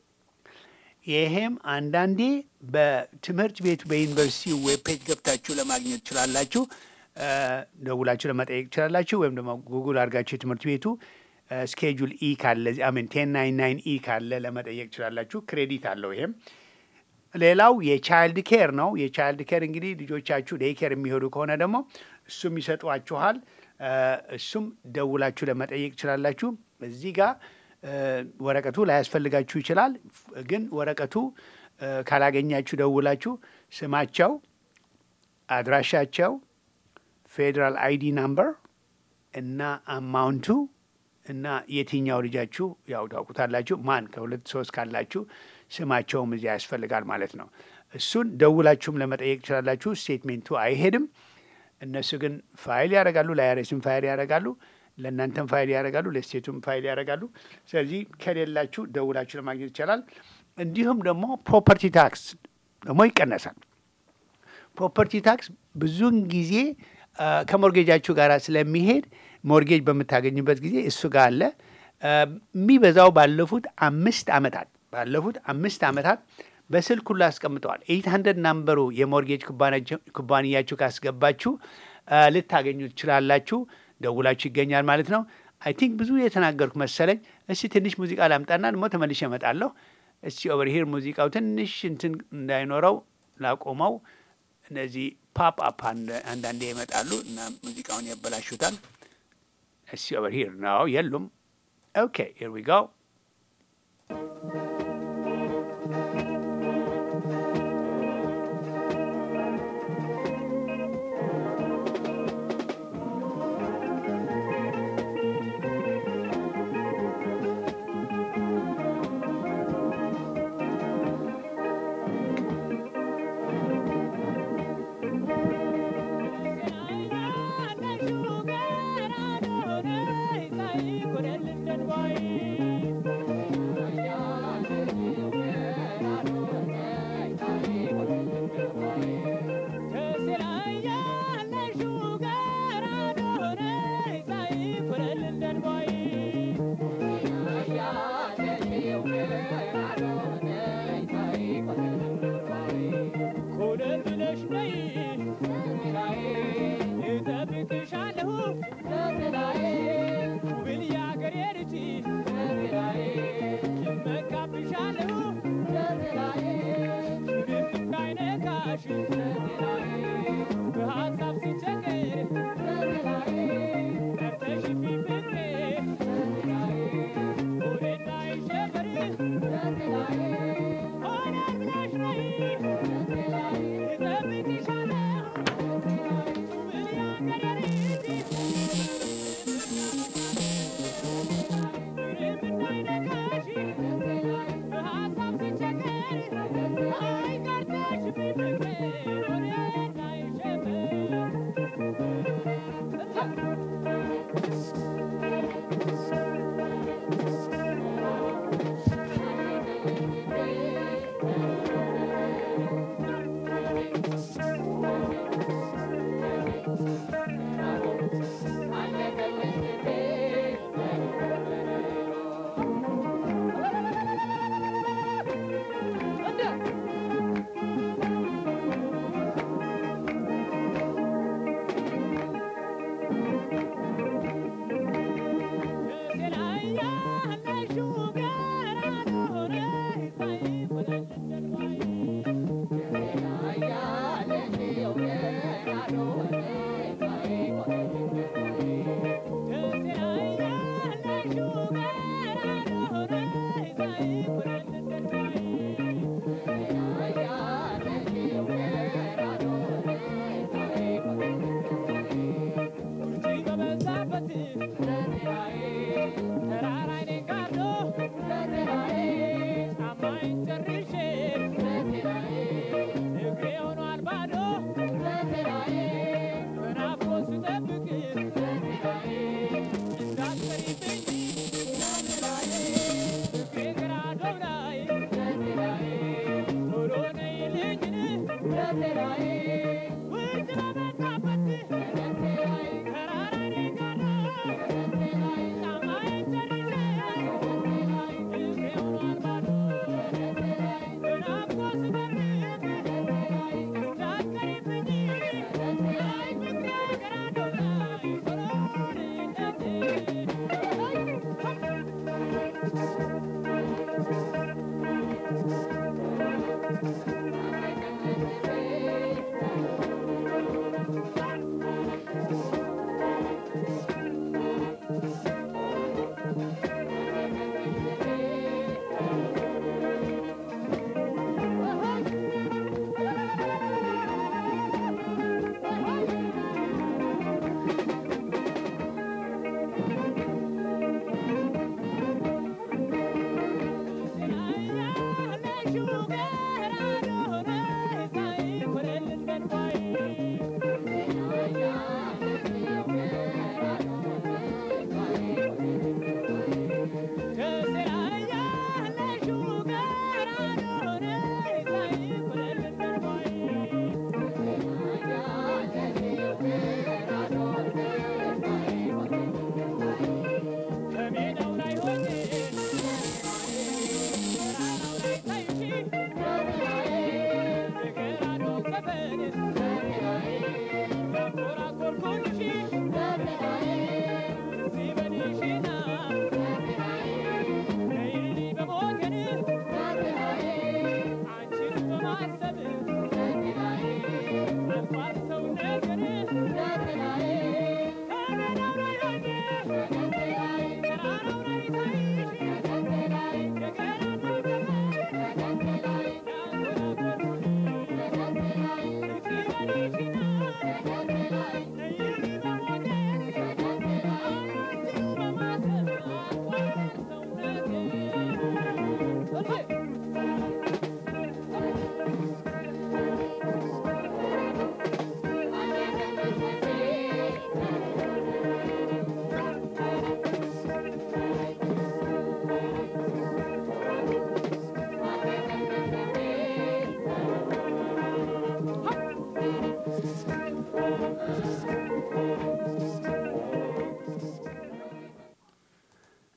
ይሄም አንዳንዴ በትምህርት ቤቱ በዩኒቨርሲቲ ዌብ ፔጅ ገብታችሁ ለማግኘት ትችላላችሁ። እ፣ ደውላችሁ ለመጠየቅ ትችላላችሁ። ወይም ደግሞ ጉግል አድርጋችሁ የትምህርት ቤቱ ስኬጁል ኢ ካለ አሜን ቴን ናይን ናይን ኢ ካለ ለመጠየቅ ትችላላችሁ። ክሬዲት አለው ይሄም ሌላው የቻይልድ ኬር ነው። የቻይልድ ኬር እንግዲህ ልጆቻችሁ ዴይ ኬር የሚሄዱ ከሆነ ደግሞ እሱም ይሰጧችኋል። እ፣ እሱም ደውላችሁ ለመጠየቅ ትችላላችሁ። እዚህ ጋር እ፣ ወረቀቱ ላያስፈልጋችሁ ይችላል። ግን ወረቀቱ እ፣ ካላገኛችሁ ደውላችሁ ስማቸው፣ አድራሻቸው፣ ፌዴራል አይዲ ናምበር እና አማውንቱ እና የትኛው ልጃችሁ ያው ታውቁታላችሁ። ማን ከሁለት ሶስት ካላችሁ ስማቸውም እዚያ ያስፈልጋል ማለት ነው። እሱን ደውላችሁም ለመጠየቅ ትችላላችሁ። ስቴትሜንቱ አይሄድም። እነሱ ግን ፋይል ያደርጋሉ። ለአይአርኤስም ፋይል ያደርጋሉ፣ ለእናንተም ፋይል ያደርጋሉ፣ ለስቴቱም ፋይል ያደርጋሉ። ስለዚህ ከሌላችሁ ደውላችሁ ለማግኘት ይቻላል። እንዲሁም ደግሞ ፕሮፐርቲ ታክስ ደግሞ ይቀነሳል። ፕሮፐርቲ ታክስ ብዙውን ጊዜ አ፣ ከሞርጌጃችሁ ጋር ስለሚሄድ ሞርጌጅ በምታገኙበት ጊዜ እሱ ጋር አለ። አ፣ የሚበዛው ባለፉት አምስት ዓመታት ባለፉት አምስት ዓመታት በስልክ ሁሉ አስቀምጠዋል። ኤይት ሀንድረድ ናምበሩ የሞርጌጅ ኩባንያችሁ- ኩባንያችሁ ካስገባችሁ አ፣ ልታገኙ ትችላላችሁ። ደውላችሁ ይገኛል ማለት ነው። አይ ቲንክ ብዙ የተናገርኩ መሰለኝ። እስቲ ትንሽ ሙዚቃ ላምጣና ደግሞ ተመልሼ እመጣለሁ። እስቲ ኦቨር ሂር ሙዚቃው ትንሽ እንትን እንዳይኖረው ላቆመው። እነዚህ ፓፕ አፕ አንዳንዴ ይመጣሉ እና ሙዚቃውን ያበላሹታል። እስቲ ኦቨር ሂር ነው የሉም። ኦኬ ሂር ዊ ጎ Thank you.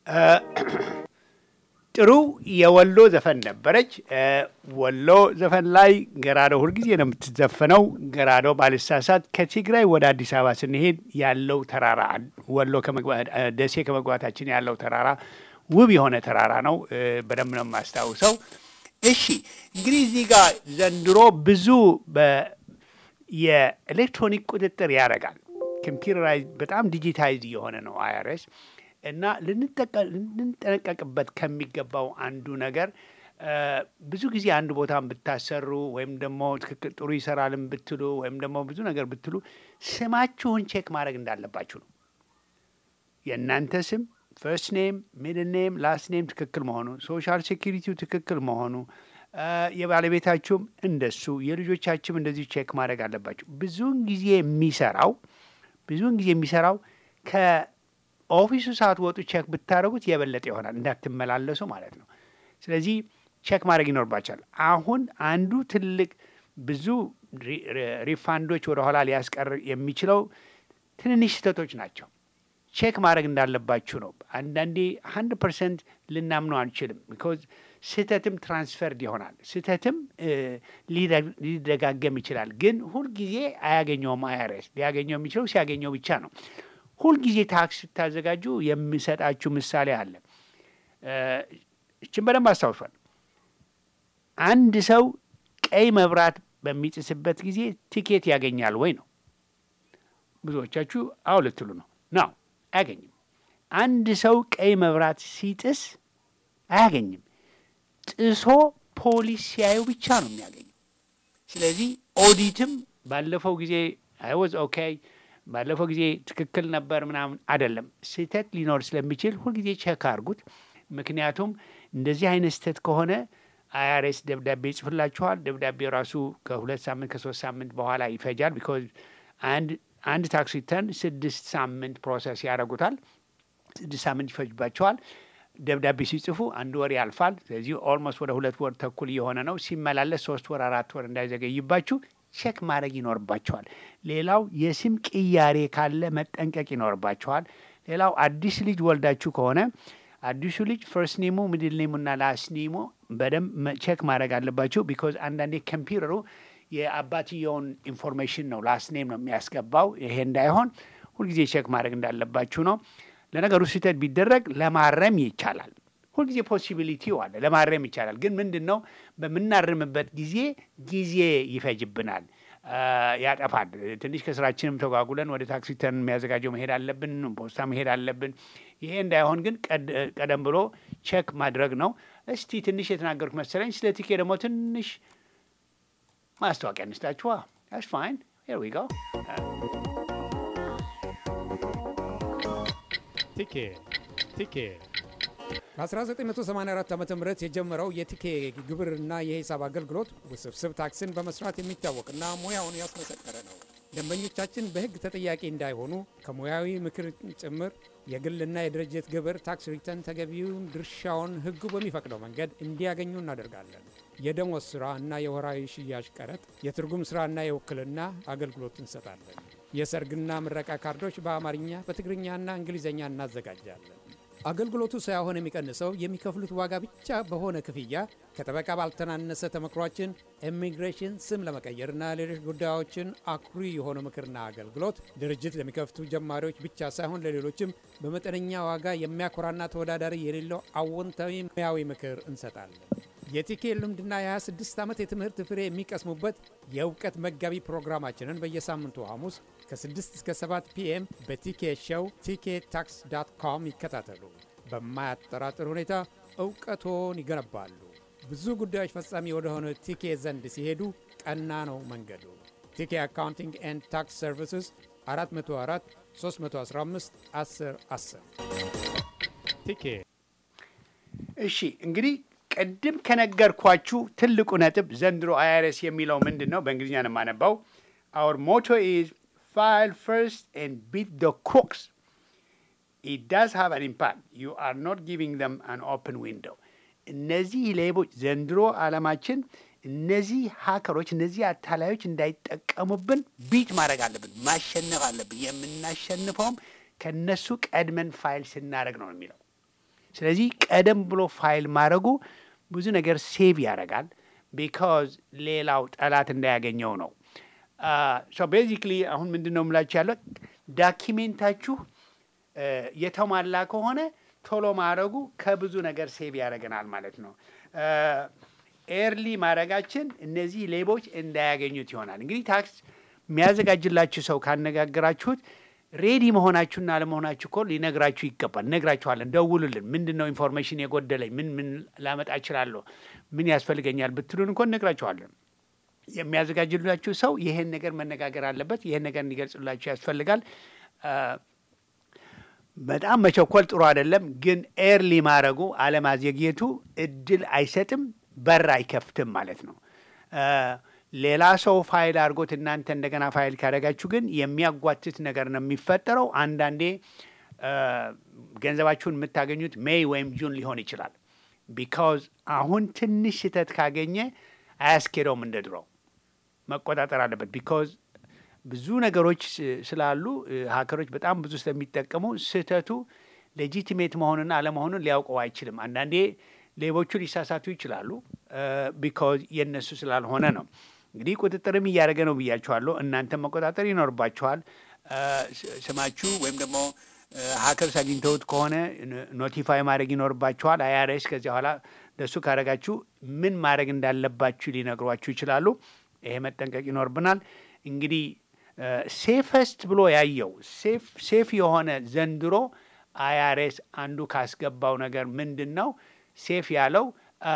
ጥሩ የወሎ ዘፈን ነበረች። ወሎ ዘፈን ላይ ገራዶ ሁልጊዜ ነው የምትዘፈነው። ገራዶ ባልሳሳት ከትግራይ ወደ አዲስ አበባ ስንሄድ ያለው ተራራ ወሎ ደሴ ከመግባታችን ያለው ተራራ ውብ የሆነ ተራራ ነው። በደንብ ነው የማስታውሰው። እሺ እንግዲህ እዚህ ጋር ዘንድሮ ብዙ የኤሌክትሮኒክ ቁጥጥር ያደርጋል። ኮምፒውተራይዝ በጣም ዲጂታይዝ እየሆነ ነው አይአርኤስ እና ልንጠነቀቅበት ከሚገባው አንዱ ነገር ብዙ ጊዜ አንድ ቦታን ብታሰሩ ወይም ደግሞ ትክክል ጥሩ ይሰራልን ብትሉ ወይም ደግሞ ብዙ ነገር ብትሉ ስማችሁን ቼክ ማድረግ እንዳለባችሁ ነው። የእናንተ ስም ፈርስት ኔም፣ ሚድል ኔም፣ ላስት ኔም ትክክል መሆኑ፣ ሶሻል ሴኪሪቲው ትክክል መሆኑ፣ የባለቤታችሁም እንደሱ የልጆቻችሁም እንደዚሁ ቼክ ማድረግ አለባችሁ። ብዙውን ጊዜ የሚሰራው ብዙውን ጊዜ የሚሰራው ከኦፊሱ ሳትወጡ ቼክ ብታደረጉት የበለጠ ይሆናል፣ እንዳትመላለሱ ማለት ነው። ስለዚህ ቼክ ማድረግ ይኖርባቸዋል። አሁን አንዱ ትልቅ ብዙ ሪፋንዶች ወደኋላ ሊያስቀር የሚችለው ትንንሽ ስህተቶች ናቸው። ቼክ ማድረግ እንዳለባችሁ ነው። አንዳንዴ ሀንድ ፐርሰንት ልናምነው አንችልም። ቢኮዝ ስህተትም ትራንስፈርድ ይሆናል። ስህተትም ሊደጋገም ይችላል። ግን ሁልጊዜ አያገኘውም። አይአርኤስ ሊያገኘው የሚችለው ሲያገኘው ብቻ ነው። ሁልጊዜ ታክስ ስታዘጋጁ የሚሰጣችሁ ምሳሌ አለ። እችን በደንብ አስታውሷል። አንድ ሰው ቀይ መብራት በሚጥስበት ጊዜ ቲኬት ያገኛል ወይ ነው። ብዙዎቻችሁ አዎ ልትሉ ነው ነው አያገኝም። አንድ ሰው ቀይ መብራት ሲጥስ አያገኝም። ጥሶ ፖሊስ ሲያዩ ብቻ ነው የሚያገኘው። ስለዚህ ኦዲትም ባለፈው ጊዜ አይወዝ ኦኬ፣ ባለፈው ጊዜ ትክክል ነበር ምናምን አይደለም። ስህተት ሊኖር ስለሚችል ሁልጊዜ ቼክ አድርጉት። ምክንያቱም እንደዚህ አይነት ስህተት ከሆነ አይአርኤስ ደብዳቤ ይጽፍላችኋል። ደብዳቤ ራሱ ከሁለት ሳምንት ከሶስት ሳምንት በኋላ ይፈጃል። ቢኮዝ አንድ አንድ ታክስ ሪተርን ስድስት ሳምንት ፕሮሰስ ያደርጉታል። ስድስት ሳምንት ይፈጅባቸዋል። ደብዳቤ ሲጽፉ አንድ ወር ያልፋል። ስለዚህ ኦልሞስት ወደ ሁለት ወር ተኩል እየሆነ ነው። ሲመላለስ ሶስት ወር አራት ወር እንዳይዘገይባችሁ ቼክ ማድረግ ይኖርባቸዋል። ሌላው የስም ቅያሬ ካለ መጠንቀቅ ይኖርባቸዋል። ሌላው አዲስ ልጅ ወልዳችሁ ከሆነ አዲሱ ልጅ ፈርስት ኔሙ ሚድል ኔሙና ላስት ኔሙ በደንብ ቼክ ማድረግ አለባችሁ። ቢኮዝ አንዳንዴ ኮምፒውተሩ የአባትየውን ኢንፎርሜሽን ነው ላስት ኔም ነው የሚያስገባው። ይሄ እንዳይሆን ሁልጊዜ ቼክ ማድረግ እንዳለባችሁ ነው። ለነገሩ ስህተት ቢደረግ ለማረም ይቻላል። ሁልጊዜ ፖሲቢሊቲው አለ፣ ለማረም ይቻላል። ግን ምንድን ነው በምናርምበት ጊዜ ጊዜ ይፈጅብናል፣ ያጠፋል። ትንሽ ከስራችንም ተጓጉለን ወደ ታክሲ ተርን የሚያዘጋጀው መሄድ አለብን፣ ፖስታ መሄድ አለብን። ይሄ እንዳይሆን ግን ቀደም ብሎ ቼክ ማድረግ ነው። እስቲ ትንሽ የተናገርኩት መሰለኝ። ስለ ቲኬ ደግሞ ትንሽ ማስታወቂያ እንስጣችኋ። ስ ፋይን ሄር ዊ ጎ ቲኬ ቲኬ በ1984 ዓ ም የጀመረው የቲኬ ግብርና የሂሳብ አገልግሎት ውስብስብ ታክስን በመስራት የሚታወቅና ሙያውን ያስመሰከረ ነው። ደንበኞቻችን በሕግ ተጠያቂ እንዳይሆኑ ከሙያዊ ምክር ጭምር የግልና የድርጅት ግብር ታክስ ሪተርን ተገቢውን ድርሻውን ሕጉ በሚፈቅደው መንገድ እንዲያገኙ እናደርጋለን። የደሞዝ ሥራ እና የወራዊ ሽያጭ ቀረጥ፣ የትርጉም ሥራና የውክልና አገልግሎት እንሰጣለን። የሰርግና ምረቃ ካርዶች በአማርኛ በትግርኛና እንግሊዝኛ እናዘጋጃለን። አገልግሎቱ ሳይሆን የሚቀንሰው የሚከፍሉት ዋጋ ብቻ በሆነ ክፍያ ከጠበቃ ባልተናነሰ ተመክሯችን ኢሚግሬሽን ስም ለመቀየርና ሌሎች ጉዳዮችን አኩሪ የሆነ ምክርና አገልግሎት ድርጅት ለሚከፍቱ ጀማሪዎች ብቻ ሳይሆን ለሌሎችም በመጠነኛ ዋጋ የሚያኮራና ተወዳዳሪ የሌለው አዎንታዊ ሙያዊ ምክር እንሰጣለን። የቲኬ ልምድና የ26 ዓመት የትምህርት ፍሬ የሚቀስሙበት የእውቀት መጋቢ ፕሮግራማችንን በየሳምንቱ ሐሙስ ከ6 እስከ 7 ፒኤም በቲኬ ሾው ቲኬ ታክስ ዳት ኮም ይከታተሉ። በማያጠራጥር ሁኔታ እውቀቶን ይገነባሉ። ብዙ ጉዳዮች ፈጻሚ ወደሆነ ቲኬ ዘንድ ሲሄዱ ቀና ነው መንገዱ። ቲኬ አካውንቲንግ ኤንድ ታክስ ሰርቪስስ 404 315 10 10 ቲኬ እሺ እንግዲህ ቅድም ከነገርኳችሁ ትልቁ ነጥብ ዘንድሮ አይአርኤስ የሚለው ምንድን ነው? በእንግሊዝኛ ነው የማነባው። አወር ሞቶ ኢዝ ፋይል ፈርስት ኤንድ ቢት ደ ክሮክስ ኢት ዳዝ ሃቭ አን ኢምፓክት ዩ አር ኖት ጊቪንግ ዘም አን ኦፕን ዊንዶው። እነዚህ ሌቦች ዘንድሮ ዓለማችን እነዚህ ሀከሮች እነዚህ አታላዮች እንዳይጠቀሙብን ቢት ማድረግ አለብን፣ ማሸነፍ አለብን። የምናሸንፈውም ከነሱ ቀድመን ፋይል ስናደርግ ነው የሚለው ስለዚህ ቀደም ብሎ ፋይል ማድረጉ ብዙ ነገር ሴቭ ያደርጋል። ቢካዝ ሌላው ጠላት እንዳያገኘው ነው። ሶ ቤዚክሊ አሁን ምንድን ነው የምላችሁ ያለው ዳኪሜንታችሁ እ፣ የተሟላ ከሆነ ቶሎ ማድረጉ ከብዙ ነገር ሴቭ ያደርገናል ማለት ነው። ኤርሊ ማድረጋችን እነዚህ ሌቦች እንዳያገኙት ይሆናል። እንግዲህ ታክስ የሚያዘጋጅላችሁ ሰው ካነጋገራችሁት ሬዲ መሆናችሁና አለመሆናችሁ እኮ ሊነግራችሁ ይገባል። እነግራችኋለን፣ ደውሉልን። ምንድን ነው ኢንፎርሜሽን የጎደለኝ፣ ምን ምን ላመጣ እችላለሁ፣ ምን ያስፈልገኛል ብትሉን እኮ እነግራችኋለን። የሚያዘጋጅላችሁ ሰው ይሄን ነገር መነጋገር አለበት፣ ይሄን ነገር እንዲገልጽላችሁ ያስፈልጋል። አ፣ በጣም መቸኮል ጥሩ አይደለም፣ ግን ኤርሊ ማድረጉ አለማዘግየቱ እድል አይሰጥም፣ በር አይከፍትም ማለት ነው። አ፣ ሌላ ሰው ፋይል አድርጎት እናንተ እንደገና ፋይል ካደረጋችሁ ግን የሚያጓትት ነገር ነው የሚፈጠረው። አንዳንዴ አ፣ ገንዘባችሁን የምታገኙት ሜይ ወይም ጁን ሊሆን ይችላል። ቢካዝ አሁን ትንሽ ስህተት ካገኘ አያስኬደውም እንደ ድሮው መቆጣጠር አለበት። ቢካዝ ብዙ ነገሮች ስ- ስላሉ እ፣ ሀከሮች በጣም ብዙ ስለሚጠቀሙ ስህተቱ ሌጂቲሜት መሆኑን አለመሆኑን ሊያውቀው አይችልም። አንዳንዴ ሌቦቹ ሊሳሳቱ ይችላሉ። ቢካዝ የእነሱ ስላልሆነ ነው። እንግዲህ ቁጥጥርም እያደረገ ነው ብያችኋለሁ። እናንተም መቆጣጠር ይኖርባችኋል። እ፣ ስ- ስማችሁ ወይም ደግሞ ሀከርስ አግኝተውት ከሆነ ኖ- ኖቲፋይ ማድረግ ይኖርባችኋል። አይአርኤስ ከዚያ በኋላ ለሱ ካደረጋችሁ ምን ማድረግ እንዳለባችሁ ሊነግሯችሁ ይችላሉ። ይሄ መጠንቀቅ ይኖርብናል። እንግዲህ ሴፈስት ብሎ ያየው ሴፍ- ሴፍ የሆነ ዘንድሮ አይአርኤስ አንዱ ካስገባው ነገር ምንድን ነው? ሴፍ ያለው አ፣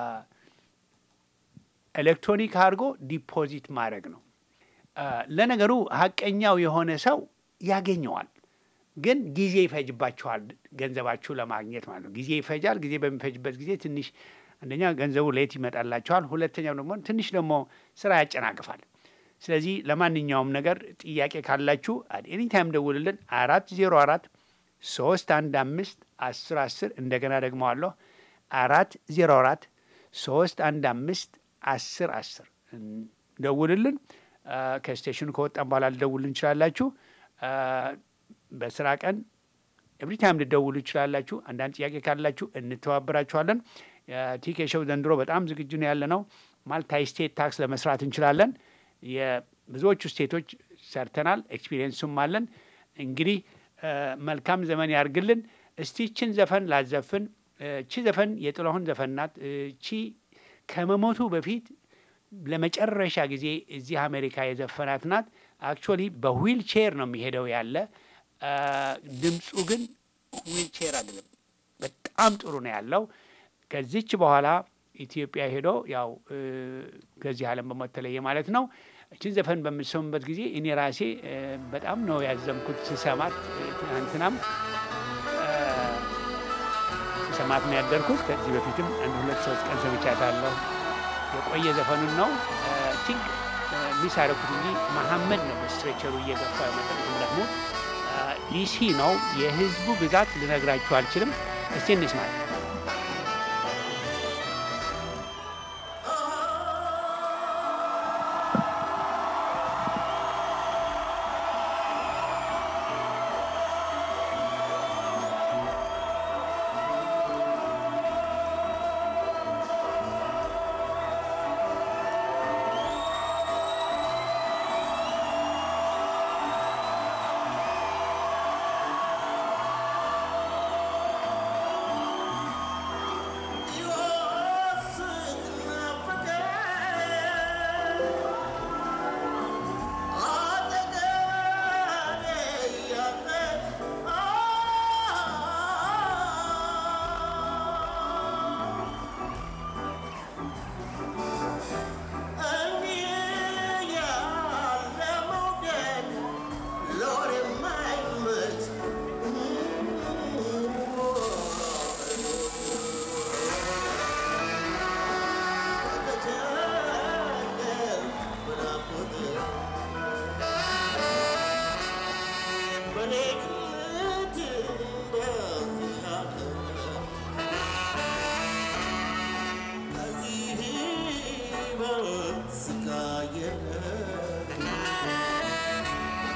ኤሌክትሮኒክ አድርጎ ዲፖዚት ማድረግ ነው። አ፣ ለነገሩ ሀቀኛው የሆነ ሰው ያገኘዋል፣ ግን ጊዜ ይፈጅባችኋል ገንዘባችሁ ለማግኘት ማለት ነው። ጊዜ ይፈጃል። ጊዜ በሚፈጅበት ጊዜ ትንሽ አንደኛ ገንዘቡ ሌት ይመጣላችኋል፣ ሁለተኛው ደግሞ ትንሽ ደግሞ ስራ ያጨናቅፋል። ስለዚህ ለማንኛውም ነገር ጥያቄ ካላችሁ ኤኒ ታይም ደውልልን። አራት ዜሮ አራት ሶስት አንድ አምስት አስር አስር እንደገና ደግመዋለሁ አራት ዜሮ አራት ሶስት አንድ አምስት አስር አስር ደውልልን። አ፣ ከስቴሽኑ ከወጣን በኋላ ልደውልን እንችላላችሁ። አ፣ በስራ ቀን ኤቭሪ ታይም ልደውሉ ይችላላችሁ። አንዳንድ ጥያቄ ካላችሁ እንተባበራችኋለን። ቲኬ ሾው ዘንድሮ በጣም ዝግጁ ነው ያለ ነው። ማልታይ ስቴት ታክስ ለመስራት እንችላለን። የብዙዎቹ ስቴቶች ሰርተናል፣ ኤክስፒሪየንሱም አለን። እንግዲህ አ፣ መልካም ዘመን ያርግልን። እስቲ ችን ዘፈን ላዘፍን። እቺ ዘፈን የጥላሁን ዘፈን ናት። እቺ ከመሞቱ በፊት ለመጨረሻ ጊዜ እዚህ አሜሪካ የዘፈናት ናት። አክቹዋሊ በዊል ቼር ነው የሚሄደው ያለ አ፣ ድምፁ ግን ዊል ቼር አይደለም፣ በጣም ጥሩ ነው ያለው። ከዚች በኋላ ኢትዮጵያ ሄዶ ያው እ፣ ከዚህ ዓለም በሞት ተለየ ማለት ነው። እችን ዘፈን በምሰሙበት ጊዜ እኔ ራሴ እ፣ በጣም ነው ያዘንኩት ስሰማት። እ፣ ትናንትናም እ፣ ስሰማት ነው ያደርኩት። ከዚህ በፊትም አንድ ሁለት ሶስት ቀን ሰምቻታለሁ። የቆየ ዘፈኑን ነው ቲንክ ሚስ አደረኩት እንጂ መሐመድ ነው በስትሬቸሩ እየገፋ መጠን ደግሞ ዲሲ ነው። የህዝቡ ብዛት ልነግራችሁ አልችልም። እስቲ እንስማ።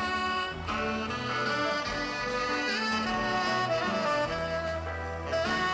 Yeah.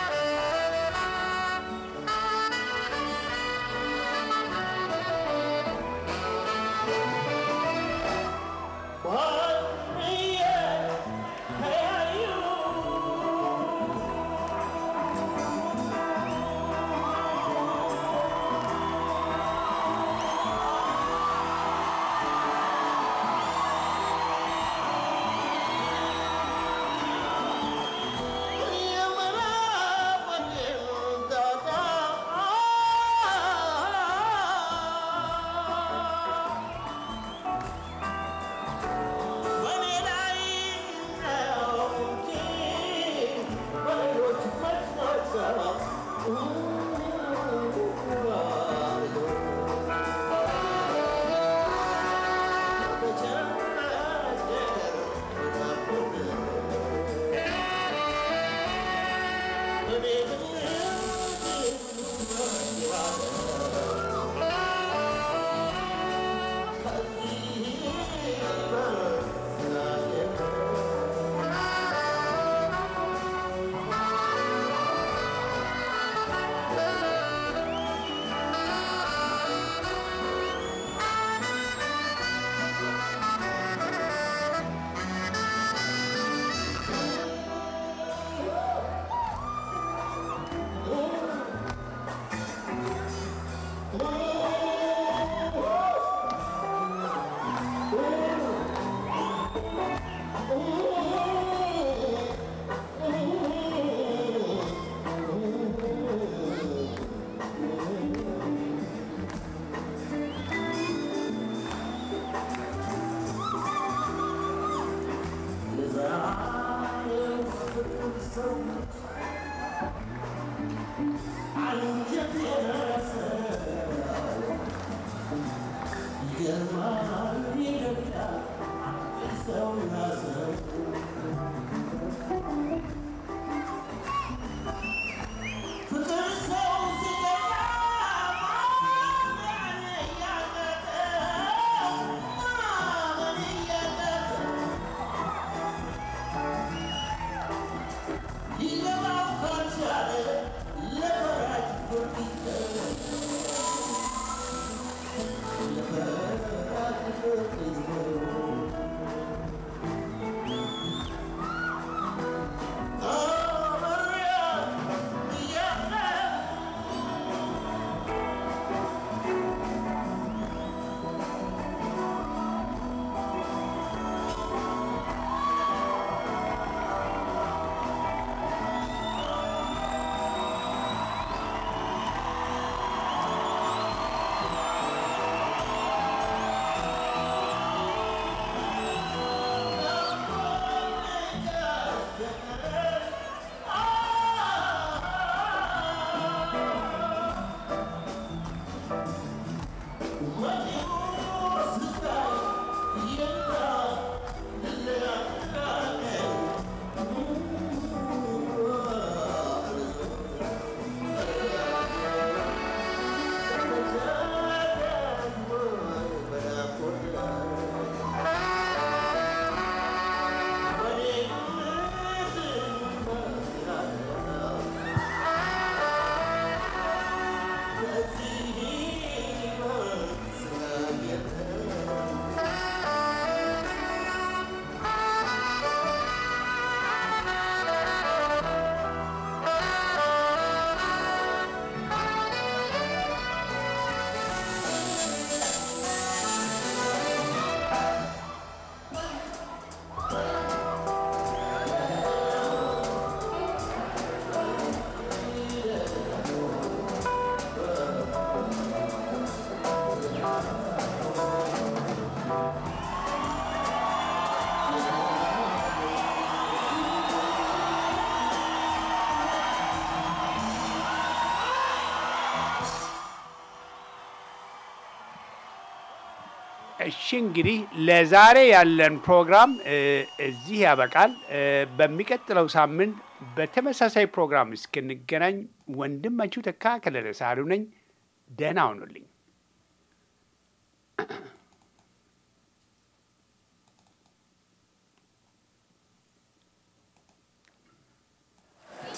እሺ እንግዲህ ለዛሬ ያለን ፕሮግራም እ እዚህ ያበቃል። እ በሚቀጥለው ሳምንት በተመሳሳይ ፕሮግራም እስክንገናኝ ወንድማችሁ ተካ ከለለ ሳህሉ ነኝ። ደህና ሁኑልኝ።